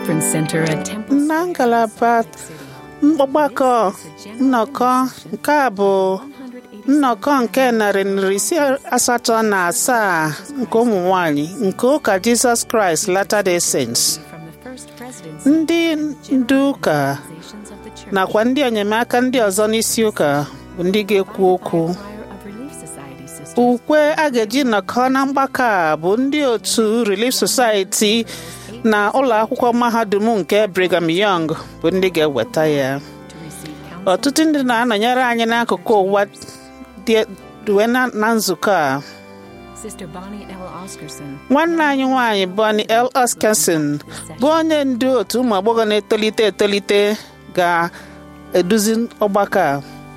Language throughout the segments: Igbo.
conference center at Temple na Square, ngalaba Salt Lake City. ọgbakọ nnọkọ nke a bụ nnọkọ nke narị na iri ise asatọ na asaa nke ụmụ nwanyị nke ụka Jizọs Kraịst Latter-day Saints From the first presidents ndị ndu ụka organizations of the church. nakwa ndị enyemaka ndị ọzọ n'isi ụka bụ ndị ga-ekwu okwu Choir of Relief Society sisters. ukwe a ga-eji nnọkọ na mgbakọ a bụ ndị otu Relief Society na ụlọ akwụkwọ mahadum nke Brigham Young bụ ndị ga-eweta ya to receive counsel. ọtụtụ ndị na-anọnyere anyị n'akụkụ ụwa dị wee na na nzukọ a Sister Bonnie L. Oscarson. nwanne anyị nwanyị Bonnie L. Oscarson bụ onye ndu otu ụmụ agbọghọ na-etolite etolite ga-eduzi ọgbakọ a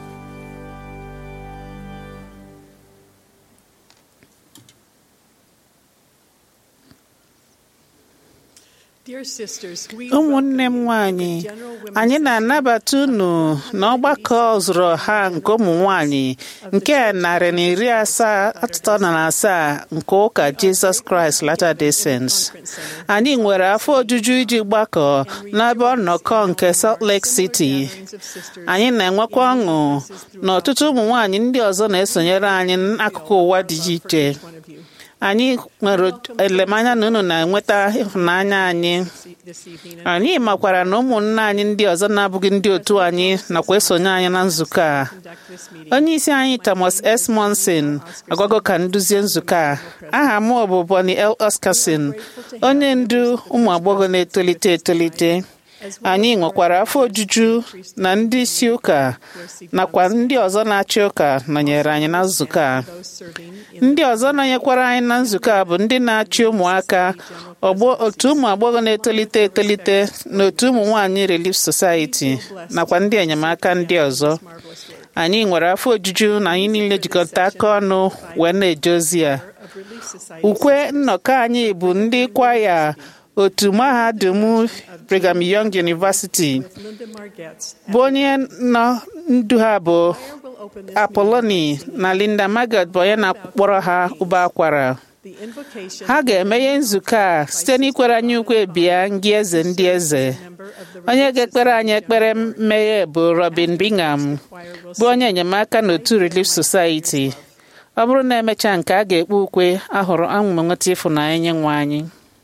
Dear sisters, we ụmụnne m welcome you nwanyị to the General Women's anyị na-anabata unu n'ọgbakọ zụrụ ọha nke ụmụ nwanyị nke narị na iri asaa atụtọ na asaa nke ụka Jizọs Kraịst Latter-day Saints. anyị nwere afọ ojuju iji gbakọ n'ebe ọnọkọ nke Salt Lake City gatherings of sisters anyị na-enwekwa ọṅụ na ọtụtụ ụmụ nwanyị ndị ọzọ na-esonyere anyị n'akụkụ ụwa dị iche iche each one of you anyị nwere elemanya na unu na-enweta ịhụnanya anyị this evening. And anyị makwara na ụmụnne anyị ndị ọzọ na-abụghị ndị otu anyị nakwa esonye anyị na nzukọ a conduct this meeting. onye isi anyị Thomas S. Monson agwago ka nduzie nzukọ a aha m bụ Bonnie L. Oscarson onye ndu ụmụ agbọghọ na-etolite etolite anyị nwekwara afọ ojuju na ndị isi ụka nakwa ndị ọzọ na-achị ụka nọnyere anyị na nzukọ a Those serving in ndị ọzọ nọnyekwara anyị na nzukọ a bụ ndị na-achị ụmụaka ọgbọ otu ụmụ agbọghọ na-etolite etolite na otu ụmụ nwanyị Relief Society nakwa ndị enyemaka ndị ọzọ marvelous work anyị nwere afọ ojuju na anyị niile jikọta aka ọnụ wee na-eje ozi a of Relief Society ukwe nnọkọ anyị bụ ndị kwaya otu mahadum Brigham Young University Linda Margetts bụ onye nọ ndu ha bụ will open this Apoloni na Linda Margaret bụ onye na-akpọrọ ha ụba akwara the invocation ha ga-emeghe nzukọ a site n'ikwere anyị ukwe bịa ngị eze ndị eze member of the onye ga-ekpere anyị ekpere mmeghe bụ Robin Bingham choir will bụ onye enyemaka n'otu Relief Society ọ bụrụ na emechaa nke a ga-ekpe ukwe ahụrụ anwụ m nweta ịfụnanya nye nwe anyị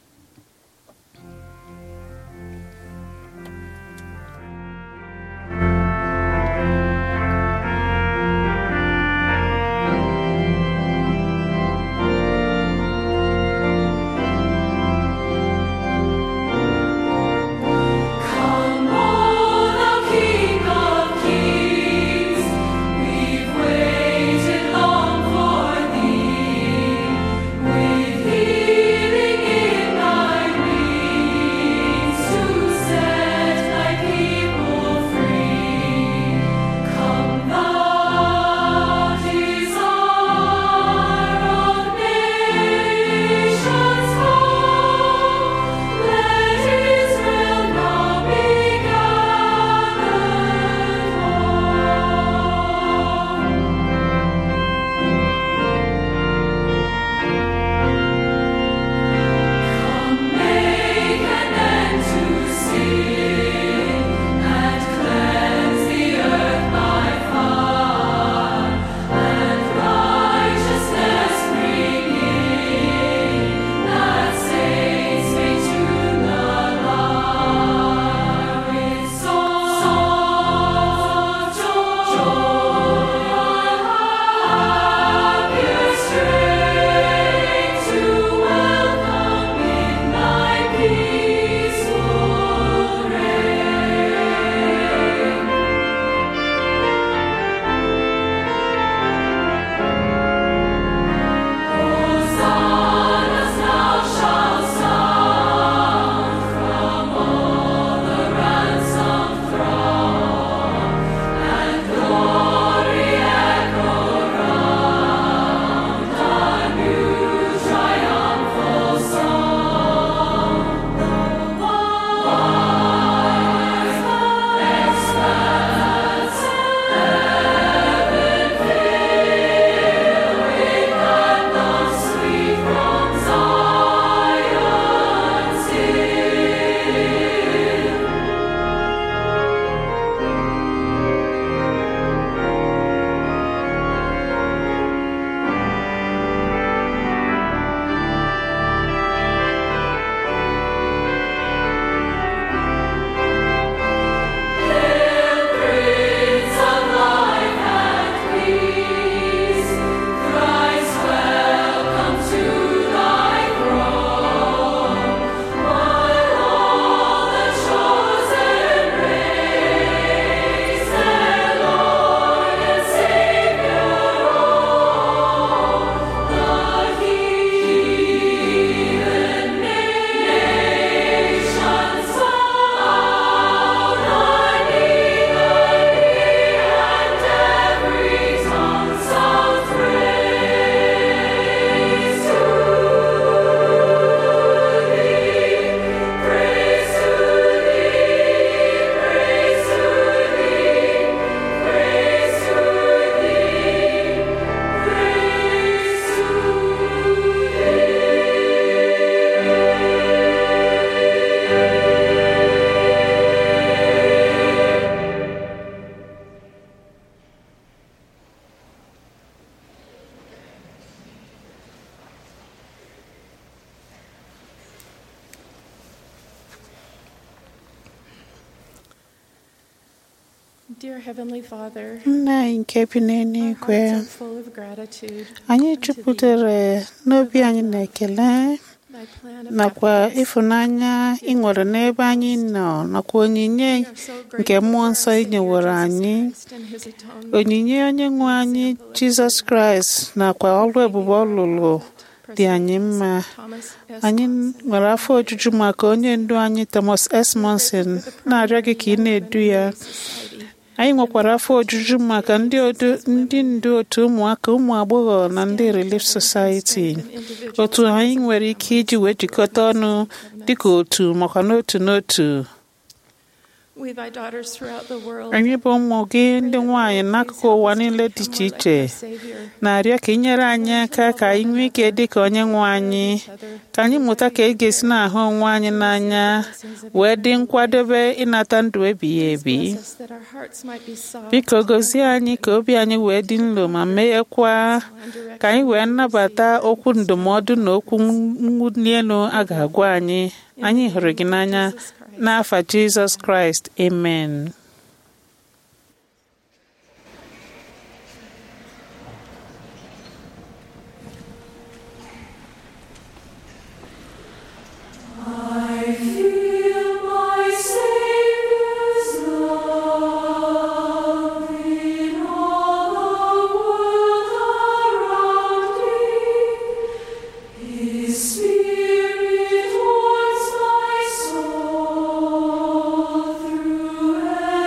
Come, O thou King of kings, we've waited long for thee. With healing in Dear Heavenly Father, nna anyị nke bi our n'eluigwe hearts are full of gratitude anyị unto thee. jupụtara n'obi anyị na ekele Thy plan of nakwa happiness. ịfụnanya ị nwere n'ebe anyị nọ nakwa onyinye We are so nke grateful mmụọ for our nsọ ị Savior nyewere Jesus anyị Christ and his atonement. onyinye onye nwe anyị jizọs kraịst nakwa ọrụ ebube ọ lụrụ dị anyị mma Thomas S. anyị Monson. nwere afọ ojuju maka onye ndu anyị thomas s monson na-arịọ gị ka ị na-edu ya Society. anyị nwekwara afọ ojuju maka ndị odu- ndị ndu otu ụmụaka ụmụ agbọghọ na ndị relief society otu anyị nwere ike iji wee jikọta ọnụ dịka otu makwa n'otu n'otu We, thy daughters throughout the world, anyị bụ ụmụ gị ndị nwanyị n'akụkụ ụwa niile dị iche iche na-arịọ ka ị nyere anyị aka ka anyị nwee ike dị ka onye nwe anyị ka anyị mụta ka e ga-esi na-ahụ onwe anyị n'anya wee dị nkwadobe ịnata ndụ ebighị ebi biko gozie anyị ka obi anyị wee dị nlo ma meghekwa ka anyị wee nnabata okwu ndụmọdụ na okwu mwuli elu a ga-agwa anyị anyị hụrụ gị n'anya n'afa jizọs kraịst amen I feel my Savior's love in all the world around me. His Spirit warms my soul through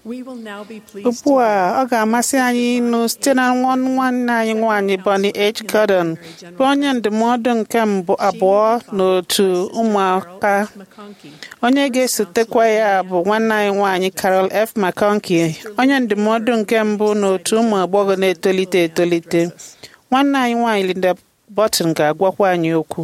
We will now be pleased ugbu to a ọ ga-amasị anyị ịnụ site na nwa nwanne anyị nwaanyị Bonnie H. Gordon bụ onye ndụmọdụ nke mbụ abụọ n'otu ụmụaka McConkey. onye ga-esotekwa ya bụ nwanne anyị nwaanyị Carol F. McConkey onye ndụmọdụ nke mbụ n'otu ụmụ agbọghọ na-etolite etolite nwanne anyị nwaanyị Linda Burton ga-agwakwa anyị okwu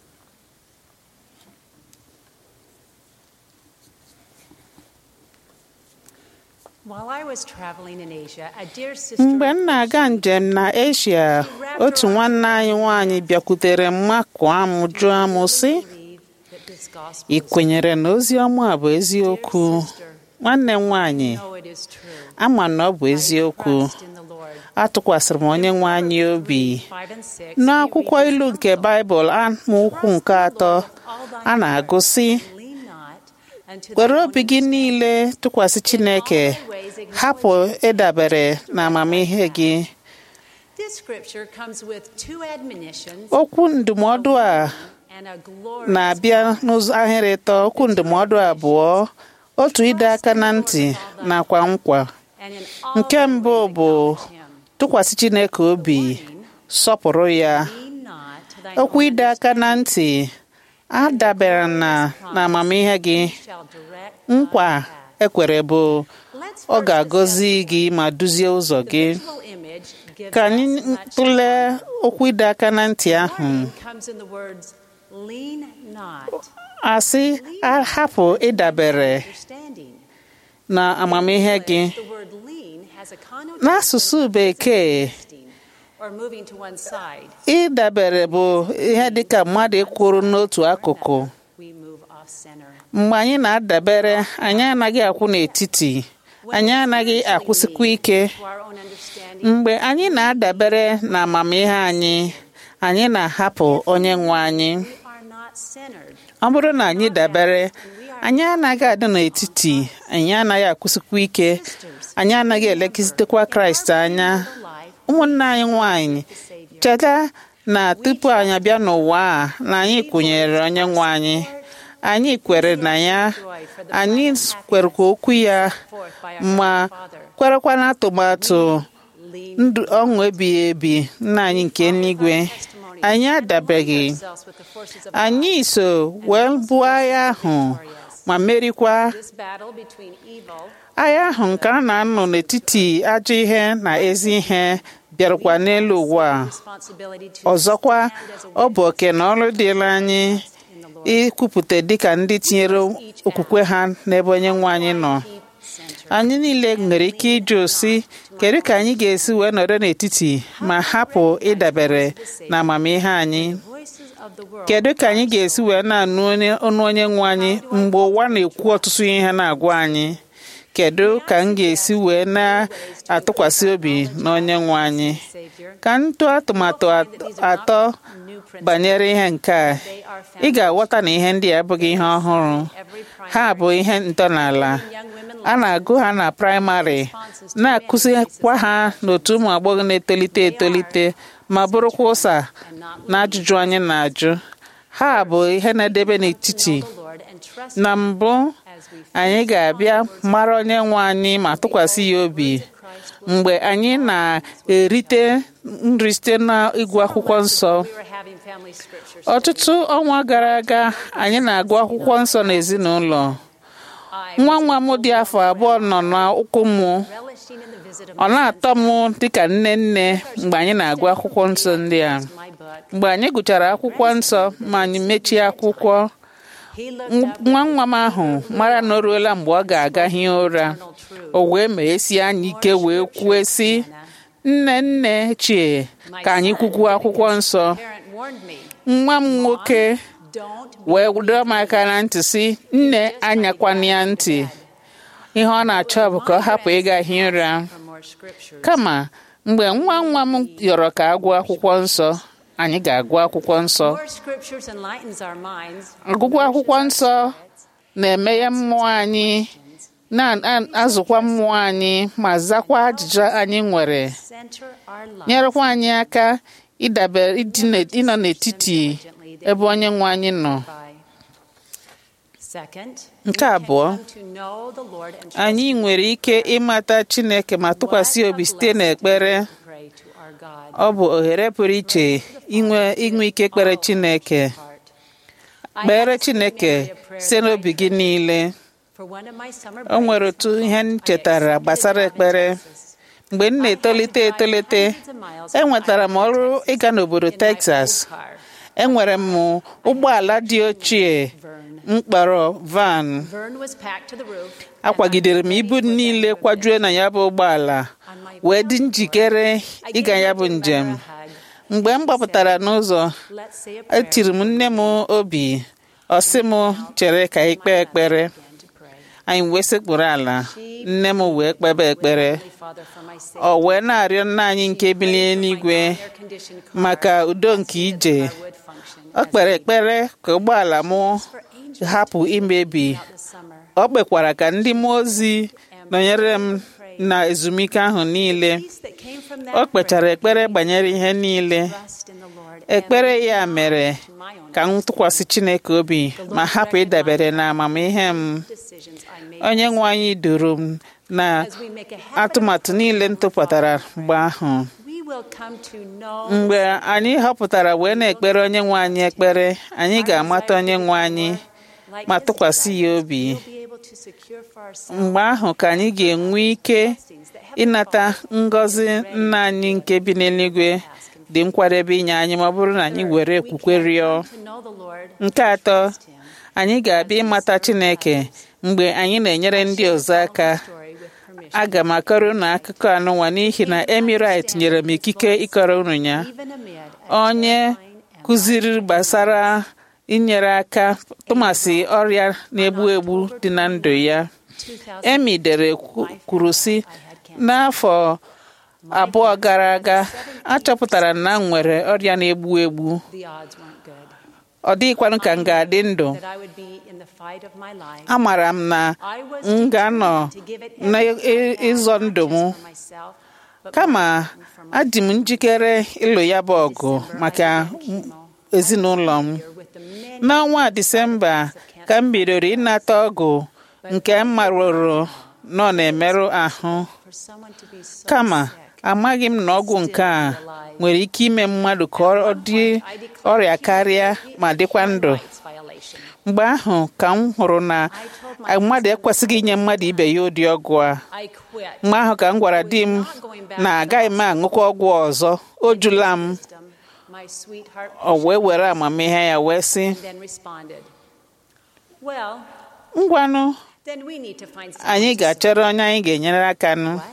While I was traveling in Asia, a dear sister mgbe m na-aga njem na Asia otu nwanne anyị nwaanyị bịakwutere m makụọ m jụọ m sị believed that this gospel ị kwenyere na ozi ọma a bụ eziokwu nwanne m nwaanyị know it is true. ama na ọ bụ eziokwu Trust in the Lord. atụkwasịrị m onye nwe anyị obi Five and six. n'akwụkwọ ilu nke baịbụl amaokwu nke atọ a na-agụ sị Lean not unto were thy obi gị niile tụkwasị chineke hapụ ịdabere na amamihe gị This scripture comes with two admonitions okwu ndụmọdụ a and a glorious na-abịa n'ụzọ ahịrị ịtọ okwu ndụmọdụ abụọ otu ịdọ aka na ntị nakwa nkwa and in all nke thy mbụ ways bụ acknowledge him. tụkwasị chineke obi sọpụrụ ya Lean not to thine okwu own ịdọ aka na ntị adabere na na amamihe gị shall direct nkwa thy path. ekwere bụ Let's ọ first ga-agọzi assess gị ma duzie ụzọ the gị visual image gives ka anyị us much tụlee okwu ịdọ aka na ntị ahụ Warning comes in the words lean not asị ahapụ ịdabere understanding. na amamihe gị The word lean has a connotation n'asụsụ bekee of resting or moving to one side. ịdabere bụ ihe dịka mmadụ ịkwụrụ n'otu akụkụ We move off center. mgbe anyị na-adabere anyị anaghị akwụ n'etiti anyị anaghị akwụsịkwa ike To our own understanding, mgbe anyị na-adabere na amamihe anyị anyị na-ahapụ onye nwe anyị we are not centered. ọ bụrụ na anyị dabere anyị anaghị adị n'etiti anyị anaghị akwụsịkwa ike anyị anaghị elekizitekwa kraịst anya ụmụnne anyị nwanyị cheta na tupu anyị abịa n'ụwa a na anyị kwenyere onye nwe anyị anyị kwere na ya anyị kwerekwa okwu ya ma kwerekwa na atụmatụ Lean ndụ ọṅụ ebighị ebi nna anyị nke eluigwe anyị adabeghị ourselves with the forces of anyị so wee buo agha ahụ ma merikwa this battle between evil agha ahụ nke a na-anọ n'etiti ajọ ihe na ezi ihe bịarakwa n'elu ụwa a. responsibility to ọzọkwa stand as a ọ bụ oke na ọrụ dịla anyị in the Lord. ikwupụta dịka ndị tinyere okwukwe ha n'ebe onye nwe anyị nọ Keep center. anyị niile nwere ike ịjụ si kedu ka anyị ga-esi wee nọrọ n'etiti ma hapụ ịdabere na amamihe anyị Voices of the world kedu ka anyị ga-esi wee na-anụ onye- ọnụ onye nwe anyị mgbe ụwa na-ekwu ọtụtụ ihe na-agwa anyị kedu ka m ga-esi wee na-atụkwasị obi na onye nwe anyị Savior. ka m tụọ atụmatụ at- atọ New principles. banyere ihe nke a They are found ị ga-aghọta na ihe ndị a abụghị ihe ọhụrụ every ha bụ ihe ntọala young women a na-agụ ha na praịmarị na-akụzikwa ha n'otu ụmụ agbọghọ na-etolite etolite ma bụrụkwa ụsa na ajụjụ anyị na-ajụ ha bụ ihe na-edebe n'etiti the Lord and trust na mbụ as we anyị ga-abịa mara onye nwe anyị ma tụkwasị ya obi mgbe anyị na-erite nri site n'ịgụ akwụkwọ nsọ we were having family scriptures. ọtụtụ ọnwa gara aga anyị na-agụ akwụkwọ nsọ n'ezinụlọ I nwa nwa m dị afọ abụọ nọ n'ụkwụ m relishing in the visit of ọ my na-atọ m dịka nne nne mgbe anyị na-agụ akwụkwọ nsọ ndị a my book. mgbe anyị gụchara akwụkwọ nsọ ma anyị mechie akwụkwọ He looked up nwa nwa m ahụ mara na o ruola mgbe ọ ga-aga hie ụra eternal truth. o wee meghesie anyị ike wee kwue sị nne nne chie ka anyị kwukwuo akwụkwọ nsọ Parent warned me, nwa m nwoke don't wee dọọ m aka na ntị sị nne anyakwana ya ntị ihe ọ na-achọ bụ ka ọ hapụ ịga hie ụra for more scriptures. kama mgbe nwa nwa m yọrọ ka agụọ akwụkwọ nsọ anyị ga-agụ akwụkwọ nsọ More scriptures enlightens our minds. ọgụgụ akwụkwọ nsọ na-emeghe mmụọ anyị na-azụkwa mmụọ anyị ma zakwa ajụjụ anyị nwere Center our lives. nyerekwa anyị aka ịdabere ịdị n'et- ịnọ n'etiti ebe onye nwe anyị nọ by Second, Nke we can abụọ, come to know the Lord and trust anyị Him. nwere ike ịmata Chineke ma tụkwasị What a obi site blessing n'ekpere to pray to our God. ọ bụ ohere pụrụ iche inwe inwe ike ikpere Chineke I kpere have a Chineke memory of prayer site n'obi gị niile for one of my summer o nwere breaks. otu ihe m I chetara accepted gbasara a job in ekpere Texas. mgbe m na-etolite etolite enwetara m ọrụ ịga n'obodo In my Texas old car. enwere m ụgbọala dị ochie mkpọrọ van Vern was packed to the roof. akwagidere m ibu niile kwajue na ya bụ ụgbọala wee dị njikere ịga ya bụ njem mgbe m gbapụtara n'ụzọ Let's say a prayer. etiri m nne m obi ọ sị m chere ka anyị kpee ekpere Began to pray. anyị wee sekpụrụ ala nne m wee kpebe ekpere Holy Father, for my sake. ọ wee na-arịọ nna anyị nke bilie n'igwe Air-conditioned car. maka udo nke ije I would function ọ as kpere a- ekpere ka ụgbọala m for angels hapụ imebi throughout the summer. ọ kpekwara ka ndị mmụọ ozi nọnyere m na ezumike ahụ niile Peace that came from that o kpechara prayer ekpere banyere ihe niile trust in the Lord and ekpere ya mere to my own ka m tụkwasị Chineke obi ma hapụ ịdabere na amamihe m decisions I made. onye nwe anyị duru m na As we make a habit atụmatụ niile m tụpụtara mgbe ahụ we will come to know mgbe anyị họpụtara wee na-ekpere onye nwe anyị ekpere anyị ga-amata onye nwe anyị like ma his tụkwasị ya desires, obi we'll be able to secure for ourselves mgbe ahụ ka anyị ga-enwe ike blessings that heaven ịnata ngọzi nna anyị nke bi n'eluigwe dị nkwadebe inye anyị ma ọ bụrụ na anyị were okwukwe rịọ to know the Lord nke atọ trust him. anyị ga-abịa ịmata Chineke mgbe anyị na-enyere ndị ọzọ aka Story with permission. aga m akọrọ unu akụkọ anụnwa n'ihi na emirate nyere m ikike ịkọrọ unu ya Even amid a onye kụziri gbasara inyere aka tụmasị ọrịa na-egbu egbu dị na ndụ ya 2000 emi dere kwu- kwuru sị n'afọ abụọ gara aga achọpụtara na m nwere ọrịa na-egbu egbu the odds weren't good. ọ dịghịkwanụ ka m ga-adị ndụ That I would be in the fight of my life. amara m na I was m ga-anọ determined to give it na everything I had, ịzọ not ndụ m just for myself, but kama for my adị m njikere ịlụ ya bụ ọgụ maka ezinụlọ m here with the many n'ọnwa disemba ka m bidoro ịnata ọgụ nke m marụrụ nọ na-emerụ ahụ for someone to be so kama sick. amaghị m na ọgwụ nke a nwere ike ime mmadụ ka ọ dị ọrịa karịa ma dịkwa ndụ Rights violation. mgbe ahụ ka m hụrụ na mmadụ ekwesịghị inye mmadụ ibe ya ụdị ọgwụ a I quit. mgbe ahụ ka m gwara di m na agaghị m aṅụkwa ọgwụ ọzọ o jula m Wisdom, my sweetheart o wee were amamihe ya wee sị then responded, Well, ngwanụ then we need to find anyị someone ga-achọrọ onye anyị ga-enyere aka nụ What?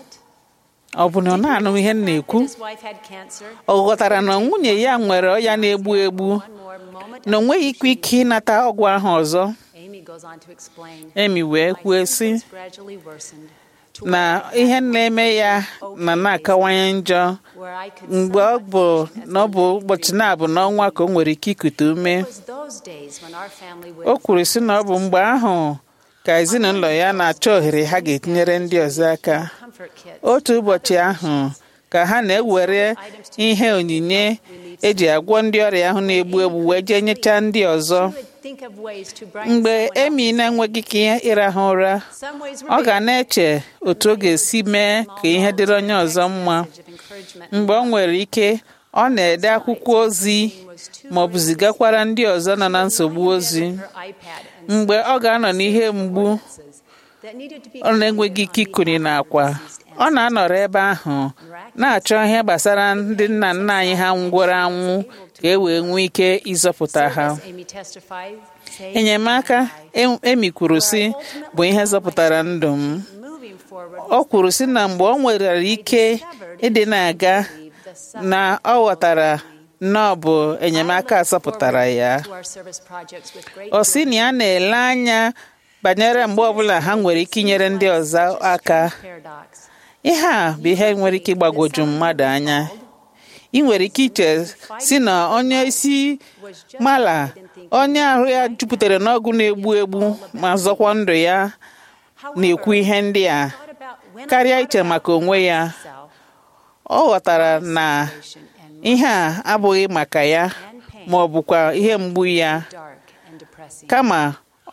ọ bụ na ọ na-anụ ihe m na-ekwu His wife had cancer. ọ ghọtara na nwunye ya nwere ọya na-egbu egbu One more moment. na o nweghị ikwe ike ịnata ọgwụ ahụ ọzọ Amy goes on to explain. emi wee My kwuo sị symptoms gradually worsened to na ihe na-eme ya na na-akawanye njọ where I could mgbe ọ somewhat bụ function as na ọ bụ a ụbọchị na-abụ n'ọnwa ka o nwere ike ikute ume It was those days when our family would o kwuru sị na ọ bụ mgbe ahụ ka ezinụlọ ya na-achọ ohere ha ga-etinyere ndị ọzọ aka comfort kits. otu ụbọchị ahụ ka ha na-ewere ihe onyinye eji agwọ ndị ọrịa ahụ na-egbu egbu wee jee nyechaa ndị ọzọ She would think of ways to brighten mgbe someone emi else's na-enweghị ike ịrahụ ụra Some ways were ọ big. ga na-eche otu ọ ga-esi mee ka ihe dịrị onye ọzọ mma Message of encouragement. mgbe ọ nwere ike ọ na-ede akwụkwọ ozi ma ọ bụ zigakwara ndị ọzọ nọ na nsogbu ozi Her iPad and mgbe ọ ga-anọ n'ihe mgbu sentences that needed to be ọ na-enweghị ike ikuni n'akwa ọ na-anọrọ ebe ahụ na-achọ ihe gbasara ndị nna nna anyị ha nwụrụ anwụ ka e wee nwee ike ịzọpụta ha As Amy testified, saved enyemaka em- emi kwuru sị bụ ihe zọpụtara ndụ m moving forward ọ kwuru sị na mgbe ọ nwere ike ịdị na-aga the na ọ ghọtara na ọ bụ enyemaka zọpụtara ya to our service projects with great ọ sị na ya na-ele anya banyere mgbe ọbụla ha nwere ike inyere ndị ọzọ aka paradox. ihe a bụ ihe nwere ike ịgbagwoju mmadụ anya ị nwere ike iche si na onye isi mala onye ahụ ya jupụtara n'ọgwụ na-egbu egbu ma zọkwa ndụ ya na-ekwu ihe ndị a Thought about when karịa I iche maka onwe ya myself ọ ghọtara na and ihe a abụghị maka ya ma ọ bụkwa ihe mgbu ya dark and depressing. kama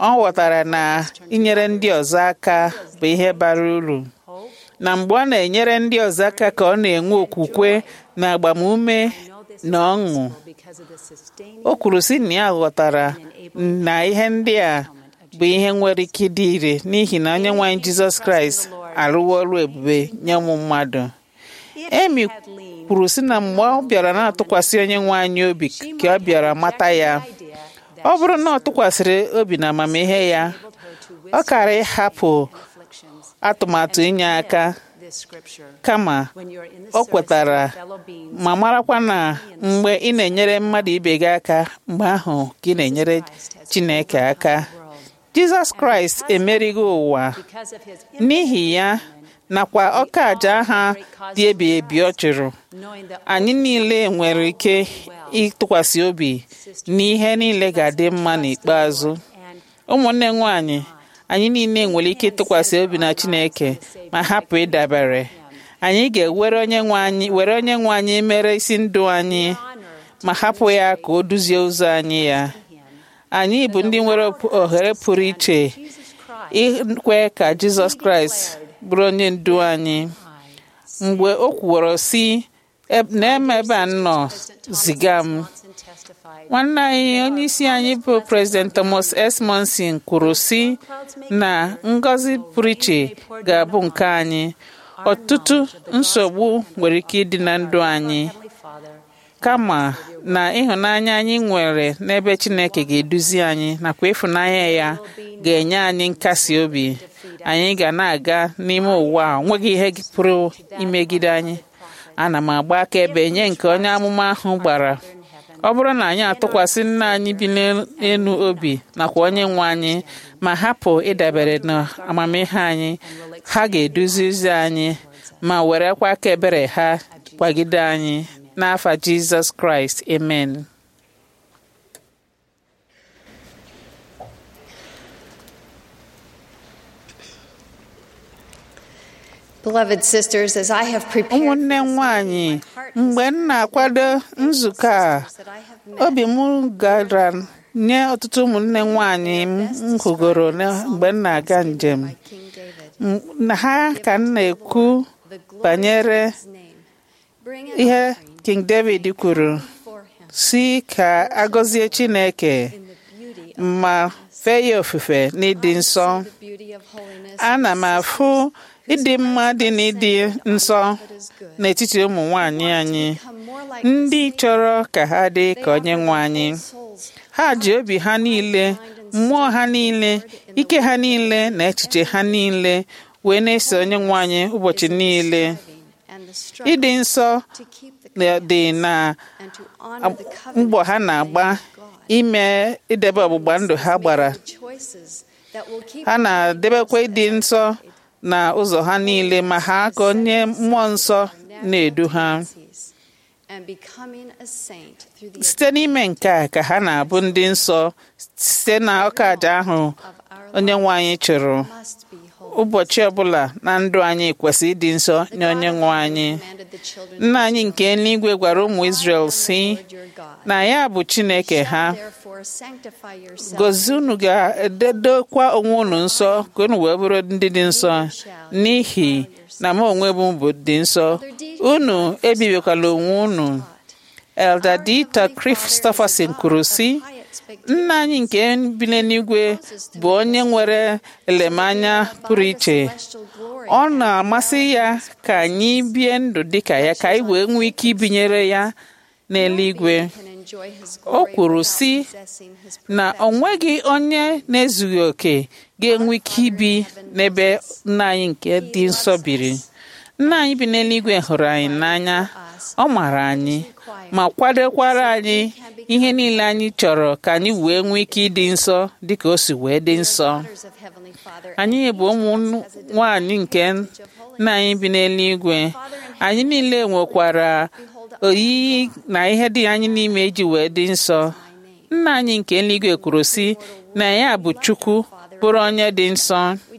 ọ ghọtara na inyere ndị ọzọ aka bụ ihe bara uru na mgbe ọ na-enyere ndị ọzọ aka ka ọ na-enwe okwukwe na agbamume na ọṅụ because of the sustaining o kwuru sị na ya ghọtara na ihe ndị a bụ ihe nwere ike ịdị ire n'ihi na onye nwaanyị jizọs kraịst arụwo ọrụ ebube nye ụmụ mmadụ emi kwuru sị na mgbe ọ bịara na-atụkwasị onye nwe anyị obi ka ọ bịara mata ya ọ bụrụ na ọ tụkwasịrị obi na amamihe ya ọ kara ịhapụ afflictions atụmatụ inye aka this scripture kama when you're in the ọ service kwetara of fellow beings ma marakwa na mgbe ị na-enyere mmadụ ibe gị aka mgbe ahụ ka ị na-enyere chineke aka jizọs kraịst emerigo ụwa because of his n'ihi ya nakwa ọka aja ha dị ebi ebi ọ chụrụ knowing that anyị niile nwere ike ịtụkwasị obi n'ihe niile ga-adị mma n'ikpeazụ and ụmụnne nwanyị anyị niile nwere ike ịtụkwasị obi na chineke ma hapụ ịdabere anyị ga-ewere onye nwe anyị were onye nwe anyị mere isi ndụ anyị ma hapụ ya ka o duzie ụzọ anyị ya anyị bụ ndị nwere ohere pụrụ iche ikwe ka jizọs kraịst bụrụ onye ndu anyị mgbe o kwuworo si "Eb- na-eme ebe a nọ ziga m Johnson testified nwanne anyị onye isi anyị bụ president thomas s monson kwuru si na ngọzi pụrụ iche ga-abụ nke anyị ọtụtụ nsogbu nwere ike ịdị na ndụ anyị Heavenly Father kama na ịhụnanya anyị nwere n'ebe chineke ga-eduzi anyị nakwa ịfụnanya ya ga-enye anyị nkasi obi anyị ga na-aga n'ime ụwa a nweghị ihe pụrụ imegide anyị ana m agba akaebe nye nke onye amụma ahụ gbara ọ bụrụ na anyị atụkwasị nna anyị bi n'elu obi nakwa onye nwe anyị ma hapụ ịdabere na amamihe anyị ha ga-eduzi ụzọ anyị ma werekwa aka ebere ha kwagide anyị n'afa jizọs kraịst amen Beloved sisters, as I have prepared ụmụnne m nwanyị mgbe m na-akwado nzukọ a that I have met obi m gara nye ọtụtụ ụmụnne m nwanyị m hụgoro na- mgbe m na-aga njem by King David, M- na ha ka m na-ekwu the glory banyere of his name, bring an ihe offering king david kwuru for him si ka agọzie chineke in the beauty of ma fee ya ofufe n'ịdị nsọ the beauty of holiness. ana m afụ ịdị mma dị n'ịdị nsọ that is good. n'etiti ụmụ nwanyị anyị Become more like ndị the chọrọ ka ha dị They ka onye offer nwe their anyị whole souls, ha ji obi ha niile mmụọ ha niile ike ha niile na echiche ha niile wee na-eso onye nwe anyị ụbọchị niile striving and the struggle ịdị nsọ to keep the na- dị na and to honor the covenant mbọ ha na-agba of God. ime idebe ọgbụgba ndụ ha gbara Making choices that will keep ha na-edebekwa ịdị nsọ na ụzọ ha niile ma ha ka onye mmụọ nsọ na-edu ha and becoming a saint through the site n'ime nke a ka ha na-abụ ndị nsọ site na ọka aja ahụ of our onye nwe anyị chụrụ must be holy. ụbọchị ọbụla na ndụ anyị kwesịrị ịdị nsọ nye onye nwe anyị Commanded the children nna anyị nke eluigwe gwara ụmụ Izrel si Lord your God. na ya bụ Chineke ha Therefore sanctify yourselves gozi unu ga-ededokwa onwe unu nsọ ka unu wee bụrụ ndị dị nsọ n'ihi na m onwe m bụ dị nsọ unu ebibikwala onwe unu Elder Dieter Christopherson kwuru sị nna anyị nke bi n'eluigwe bụ onye nwere elemanya pụrụ iche ọ na-amasị ya ka anyị bie ndụ dịka ya ka anyị wee nwee ike ibinyere ya n'eluigwe o kwuru sị na o nweghị onye na-ezughị oke ga-enwe ike ibi n'ebe nna anyị nke dị nsọ biri nna anyị bi n'eluigwe hụrụ anyị n'anya ọ mara anyị ma kwadokwara anyị ihe niile anyị chọrọ ka anyị wee nwee ike ịdị nsọ dịka o si wee dị nsọ anyị bụ ụmụ nwanyị nke nna anyị bi n'eluigwe anyị niile nwekwara oyiyi na ihe dị anyị n'ime iji wee dị nsọ nna anyị nke eluigwe kwuru sị na ya bụ chukwu bụrụ onye dị nsọ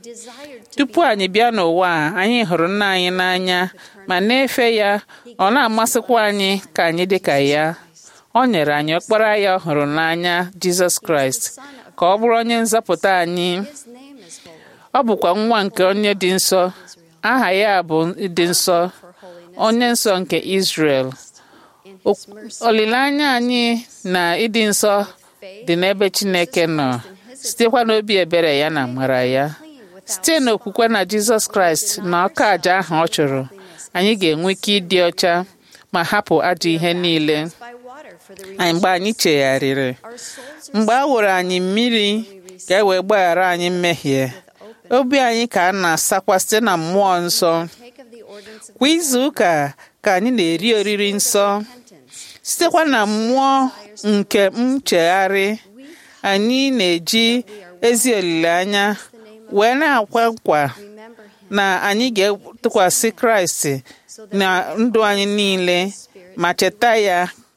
tupu anyị bịa n'ụwa a anyị hụrụ nna anyị n'anya ma na-efe ya ọ na-amasịkwa anyị ka anyị dị ka ya ọ nyere anyị ọkpara ya ọ hụrụ n'anya jizọs kraịst ka ka ọ bụrụ onye nzọpụta anyị His name is holy. ọ bụkwa nwa nke onye dị nsọ aha ya bụ dị nsọ For holiness onye nsọ nke Israel in O- his mercy. olileanya anyị na ịdị nsọ dị n'ebe Chineke nọ sitekwa n'obi ebere ya na amara ya site n'okwukwe na Jizọs Kraịst na ọka aja ahụ ọ chụrụ anyị ga-enwe ike ịdị ọcha ma hapụ ajọ ihe niile By water for the anyị mgbe anyị chegharịrị Our souls are mgbe a wụrụ anyị mmiri ka e wee gbaghara anyị mmehie obi anyị ka a na-asakwa site na mmụọ nsọ take of the ordinance of kwa izu ụka ka anyị na-eri oriri nsọ repentance. sitekwa na mmụọ nke nchegharị anyị na-eji ezi olileanya wee na-akwa nkwa Remember him na anyị ga-etụkwasị kraịst na ndụ anyị niile ma cheta ya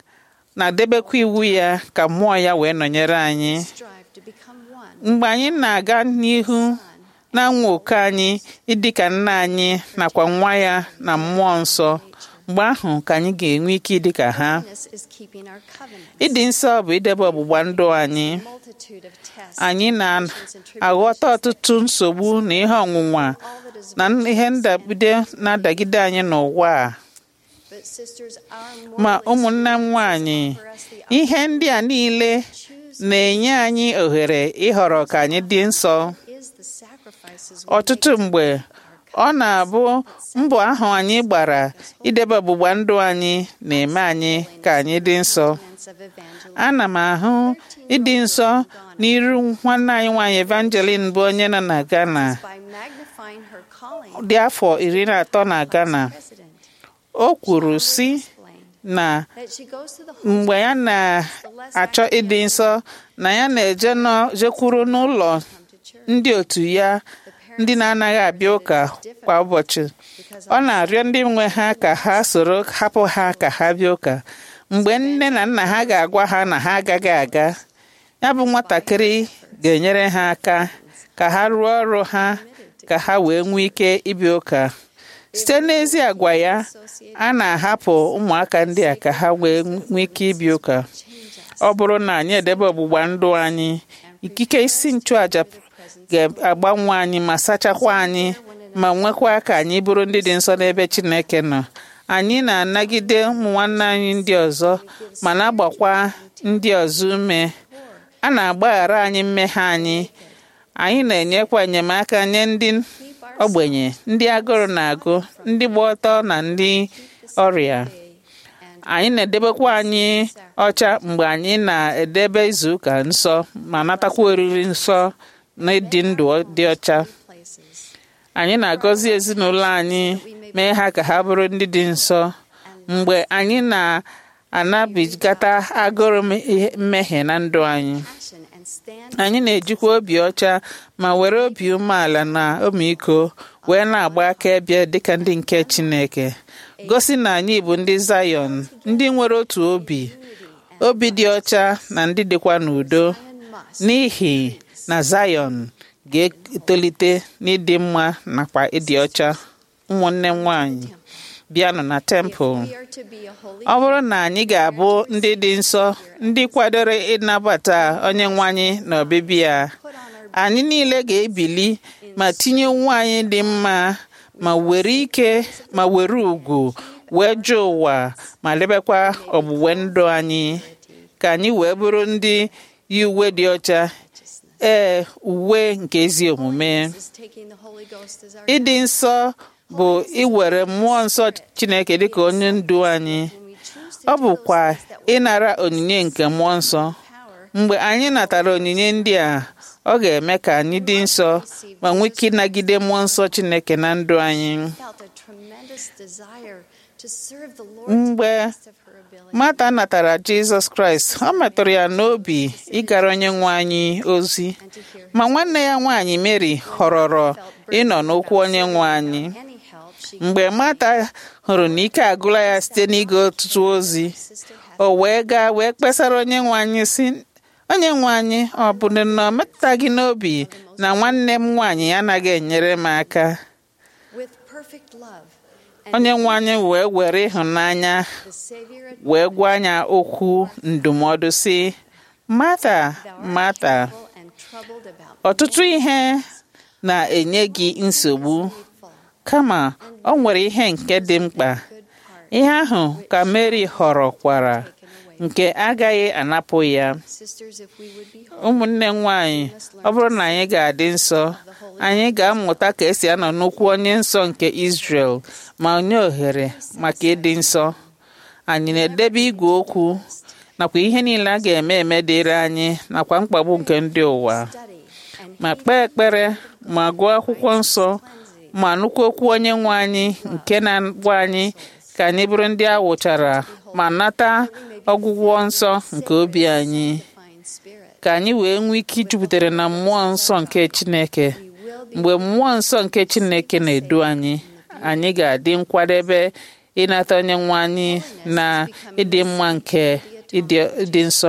na debekwa iwu ya ka mmụọ ya wee nọnyere anyị strive to become one. mgbe anyị na-aga n'ihu na-anwa oke anyị ịdị ka nna anyị nakwa nwa ya na mmụọ nsọ mgbe ahụ ka anyị ga-enwe ike ịdị ka ha Holiness is keeping our covenant. ịdị nsọ bụ idebe ọgbụgba ndụ anyị Multitude of tests. anyị na-aghọta ọtụtụ nsogbu na ihe ọnwụnwa All that is na ihe ndagide na-adagide anyị n'ụwa a but sisters, our ma moral ụmụnne m nwanyị ihe ndị a niile na-enye anyị ohere ịhọrọ ka anyị dị nsọ is the sacrifices we ọtụtụ mgbe ọ na-abụ mbọ ahụ anyị gbara idebe ọgbụgba ndụ anyị na-eme anyị ka anyị dị nsọ make of evangelism. ana m ahụ ịdị nsọ n'iru nwanne anyị nwaanyị Evangeline bụ onye nọ na Ghana by magnifying her calling dị afọ iri na atọ na Ghana president o kwuru si explained na that she goes to the mgbe ya na-achọ ịdị nsọ na ya na-eje nọ- jekwuru n'ụlọ home to church ndị otu ya ndị na-anaghị abịa ụka kwa ụbọchị ọ na-arịọ ndị nwe ha ka ha soro hapụ ha ka ha bịa ụka mgbe nne na nna ha ga-agwa ha na ha agaghị aga ya bụ nwatakịrị ga-enyere ha aka ka ha rụọ ọrụ ha ka ha wee nwee ike ịbịa ụka site n'ezi agwa ya a na-ahapụ ụmụaka ndị a ka ha wee nwee ike ịbịa ụka ọ bụrụ na anyị edebe ọgbụgba ndụ anyị ikike isi nchụaja ga-agbanwe anyị ma sachakwa anyị ma nwekwa ka anyị bụrụ ndị dị nsọ n'ebe Chineke nọ anyị na-anagide ụmụ nwanne anyị ndị ọzọ ma na-agbakwa ndị ọzọ ume a na-agbaghara anyị mmehie anyị anyị na-enyekwa enyemaka nye ndị ogbenye ndị agụrụ na-agụ ndị gba ọtọ na ndị ọrịa anyị na-edebekwa anyị ọcha mgbe anyị na-edebe izu ụka nsọ ma natakwa oriri nsọ na ịdị ndụ dị ọcha places anyị na-agọzi ezinụlọ anyị mee ha ka ha bụrụ ndị dị nsọ mgbe anyị na-anabigata agụrụ ihe- mmehie na ndụ anyị action and stand anyị na-ejikwa obi ọcha ma were obi umeala na ọmịiko wee na-agba akaebe dịka ndị nke Chineke gosi na anyị bụ ndị Zion ndị nwere otu obi obi dị ọcha na ndị dịkwa n'udo n'ihi na Zion ga-etolite n'ịdị mma nakwa ịdị ọcha ụmụnne m nwanyị bịanụ na tempụl we are to be a holy ọ bụrụ na anyị ga-abụ ndị dị nsọ ndị kwadoro ịnabata onye nwe anyị na ọbịbịa ya put on our anyị niile ga-ebili ma tinye onwe anyị dị mma ma were ike ma were ugwu wee jụọ ụwa ma lebekwa ọgbụgbe ndụ anyị ka anyị wee bụrụ ndị yi uwe dị ọcha ee uwe nke ezi omume is taking the Holy Ghost as our ịdị nsọ bụ iwere mmụọ nsọ Chineke dịka onye ndu anyị when we choose to ọ do bụkwa those things that will ịnara onyinye nke mmụọ nsọ power mgbe anyị natara onyinye ndị a ọ ga-eme ka anyị dị nsọ ma nwee ike ịnagide mmụọ nsọ Chineke na ndụ anyị felt a tremendous desire to serve the Lord mgbe to the best of her ability. Mata natara Jizọs Kraịst ọ metụrụ ya n'obi ịgara onye nwe anyị ozi and to hear ma nwanne ya nwaanyị Mary họrọrọ ịnọ n'ụkwụ onye nwe anyị any help she mgbe Mata hụrụ na ike agụla ya site n'ige ọtụtụ ozi sister had o wee gaa wee kpesara onye nwe anyị si onye nwe anyị ọ bụ na ọ metụtaghị n'obi na nwanne m nwaanyị anaghị enyere m aka with perfect love onye nwe anyị wee were ịhụnanya the Savior had wee gwa anya okwu ndụmọdụ si mata thou art mata careful and troubled about ọtụtụ ihe na-enye gị nsogbu fall. kama ọ nwere ihe nke dị mkpa Good part. ihe ahụ ka Mary họrọkwara nke agaghị anapụ ya Sisters, if we would be ụmụnne m nwanyị ọ bụrụ na anyị ga-adị nsọ anyị ga-amụta ka esi anọ n'ụkwụ onye nsọ nke Israel ma nye ohere maka ịdị nsọ anyị na-edebe igwe okwu nakwa ihe niile a ga-eme eme dịrị anyị nakwa mkpagbu nke ndị ụwa study and ma kpee ekpere ma gụọ akwụkwọ nsọ ma nụkwa okwu onye nwe anyị nke na-agwa anyị ka anyị bụrụ ndị a wụchara ma nata ọgwụgwọ nsọ nke obi anyị find spirit, ka anyị wee nwee ike ijupụtara na mmụọ nsọ nke Chineke we will be mgbe mmụọ nsọ nke Chineke na-edu anyị anyị ga-adị nkwadebe ịnata onye nwe anyị na ịdị mma nke ịdị ịdị nsọ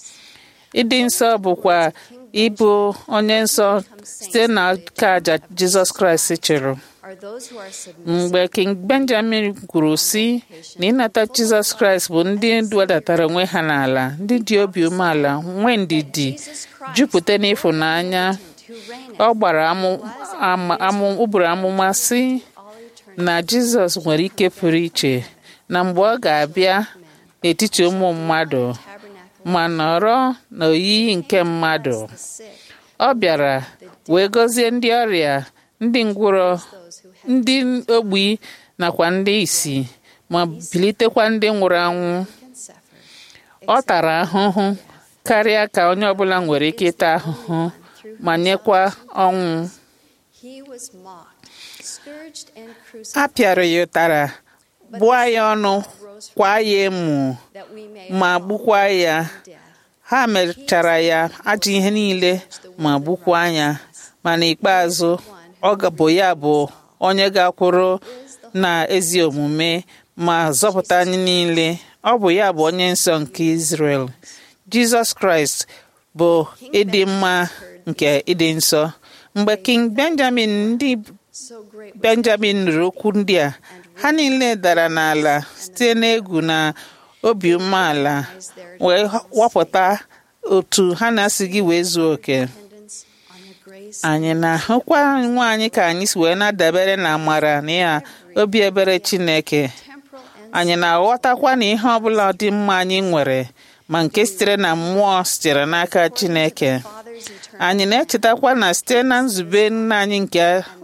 ịdị nsọ bụkwa ịbụ onye nsọ site na aka aja Jizọs Kraịst chịrị are those who are submissive mgbe King Benjamin kwuru sị na ịnata Jizọs Kraịst bụ ndị wedatara onwe ha n'ala ndị dị obi umeala nwee ndidi Jesus Christ, jupụta n'ịfụnanya who reigneth ọ gbara amụ- ama- amụ- ụbụrụ amụma sị all eternity. na Jizọs nwere ike pụrụ iche na mgbe ọ ga-abịa n'etiti ụmụ mmadụ Tabernacle ma nọrọ n'oyiyi nke mmadụ the sick, ọ bịara wee gọzie ndị ọrịa ndị ngwụrọ those who have ndị ogbi nakwa ndị isi ma bilitekwa ndị nwụrụ anwụ been suffered. ọ tara ahụhụ karịa ka onye ọbụla nwere ike ịta ahụhụ ma nyekwa ọnwụ He was mocked, scourged, and a crucified pịara ya ụtara bụọ ya ọnụ kwa ya emu that we may ma all gbukwa ya death. ha mechara ya ajọ ihe niile ma gbukwa ya ma n'ikpeazụ ọ ga- bụ ya bụ onye ga-akwụrụ na ezi omume ma zọpụta anyị niile ọ bụ ya bụ onye nsọ nke Israel Jizọs Kraịst bụ ịdị mma nke ịdị nsọ mgbe King Benjamin ndị So great was Benjamin nụrụ okwu ndị a ha niile dara n'ala site n'egwu na obi umeala wee wapụta otu ha na-asịghị wee zuo oke dependence on the grace anyị na-ahụkwa nwa anyị ka anyị si wee na-adabere na amara na ya obi ebere Chineke temporal and anyị na-aghọtakwa na ihe ọbụla dị mma anyị nwere ma nke sitere na mmụọ sitere n'aka Chineke Father's eternal anyị na-echetakwa na site na nzube nna anyị nke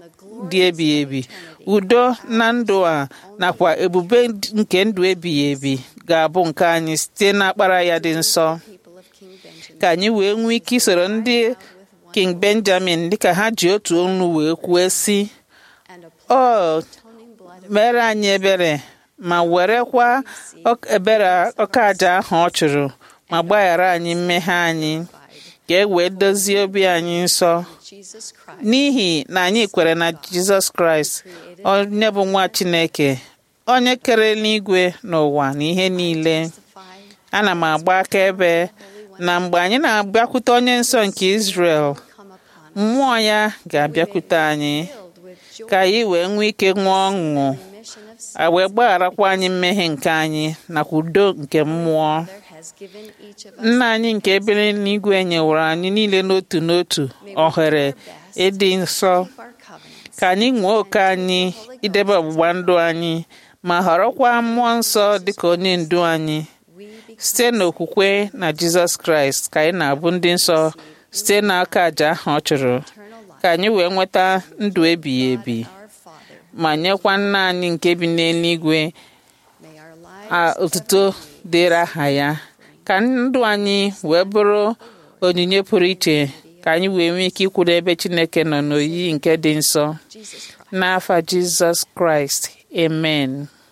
dị ebighị ebi udo na ndụ a nakwa ebube nke ndụ ebighị ebi ga-abụ nke anyị site n'akpara ya dị nsọ people of King Benjamin. ka anyị wee nwee ike isoro ndị King Benjamin dịka ha ji otu olu wee kwuo sị and ọ atoning blood of mere anyị ebere ma werekwa ọk- ebere ọka aja ahụ ọ chụrụ ma gbaghara anyị mmehie anyị ka e wee dozie obi anyị nsọ Jesus Christ n'ihi na anyị kwere na Jizọs Kraịst onye bụ nwa Chineke onye kere n'igwe n'ụwa na ihe niile testified ana m agba akaebe na mgbe anyị na-abịakwute onye nsọ nke Israel come upon mmụọ ya ga-abịakwute anyị filled with joy ka anyị wee nwee ike ṅụọ ọṅụ remission of sin a wee gbagharakwa anyị mmehie nke anyị nakwa udo nke mmụọ there has given each of us nna anyị nke ebere n'igwe nyewere anyị niile n'otu n'otu ohere ịdị nsọ keep our covenants ka anyị nwee oke anyị idebe ọgbụgba ndụ anyị ma họrọkwa mmụọ nsọ dịka onye ndu anyị we become site n'okwukwe na Jizọs Kraịst ka anyị na-abụ ndị nsọ site n'aka àjà ahụ ọ chụrụ eternal life ka anyị wee nweta ndụ ebighị ebi our Father ma nyekwa nna anyị nke bi n'eluigwe may our a lives otuto dịrị aha ya ka ndụ anyị wee bụrụ onyinye pụrụ iche ka anyị wee nwee ike ikwu n'ebe Chineke nọ n'oyiyi nke dị nsọ Jesus Christ n'afa Jizọs Kraịst amen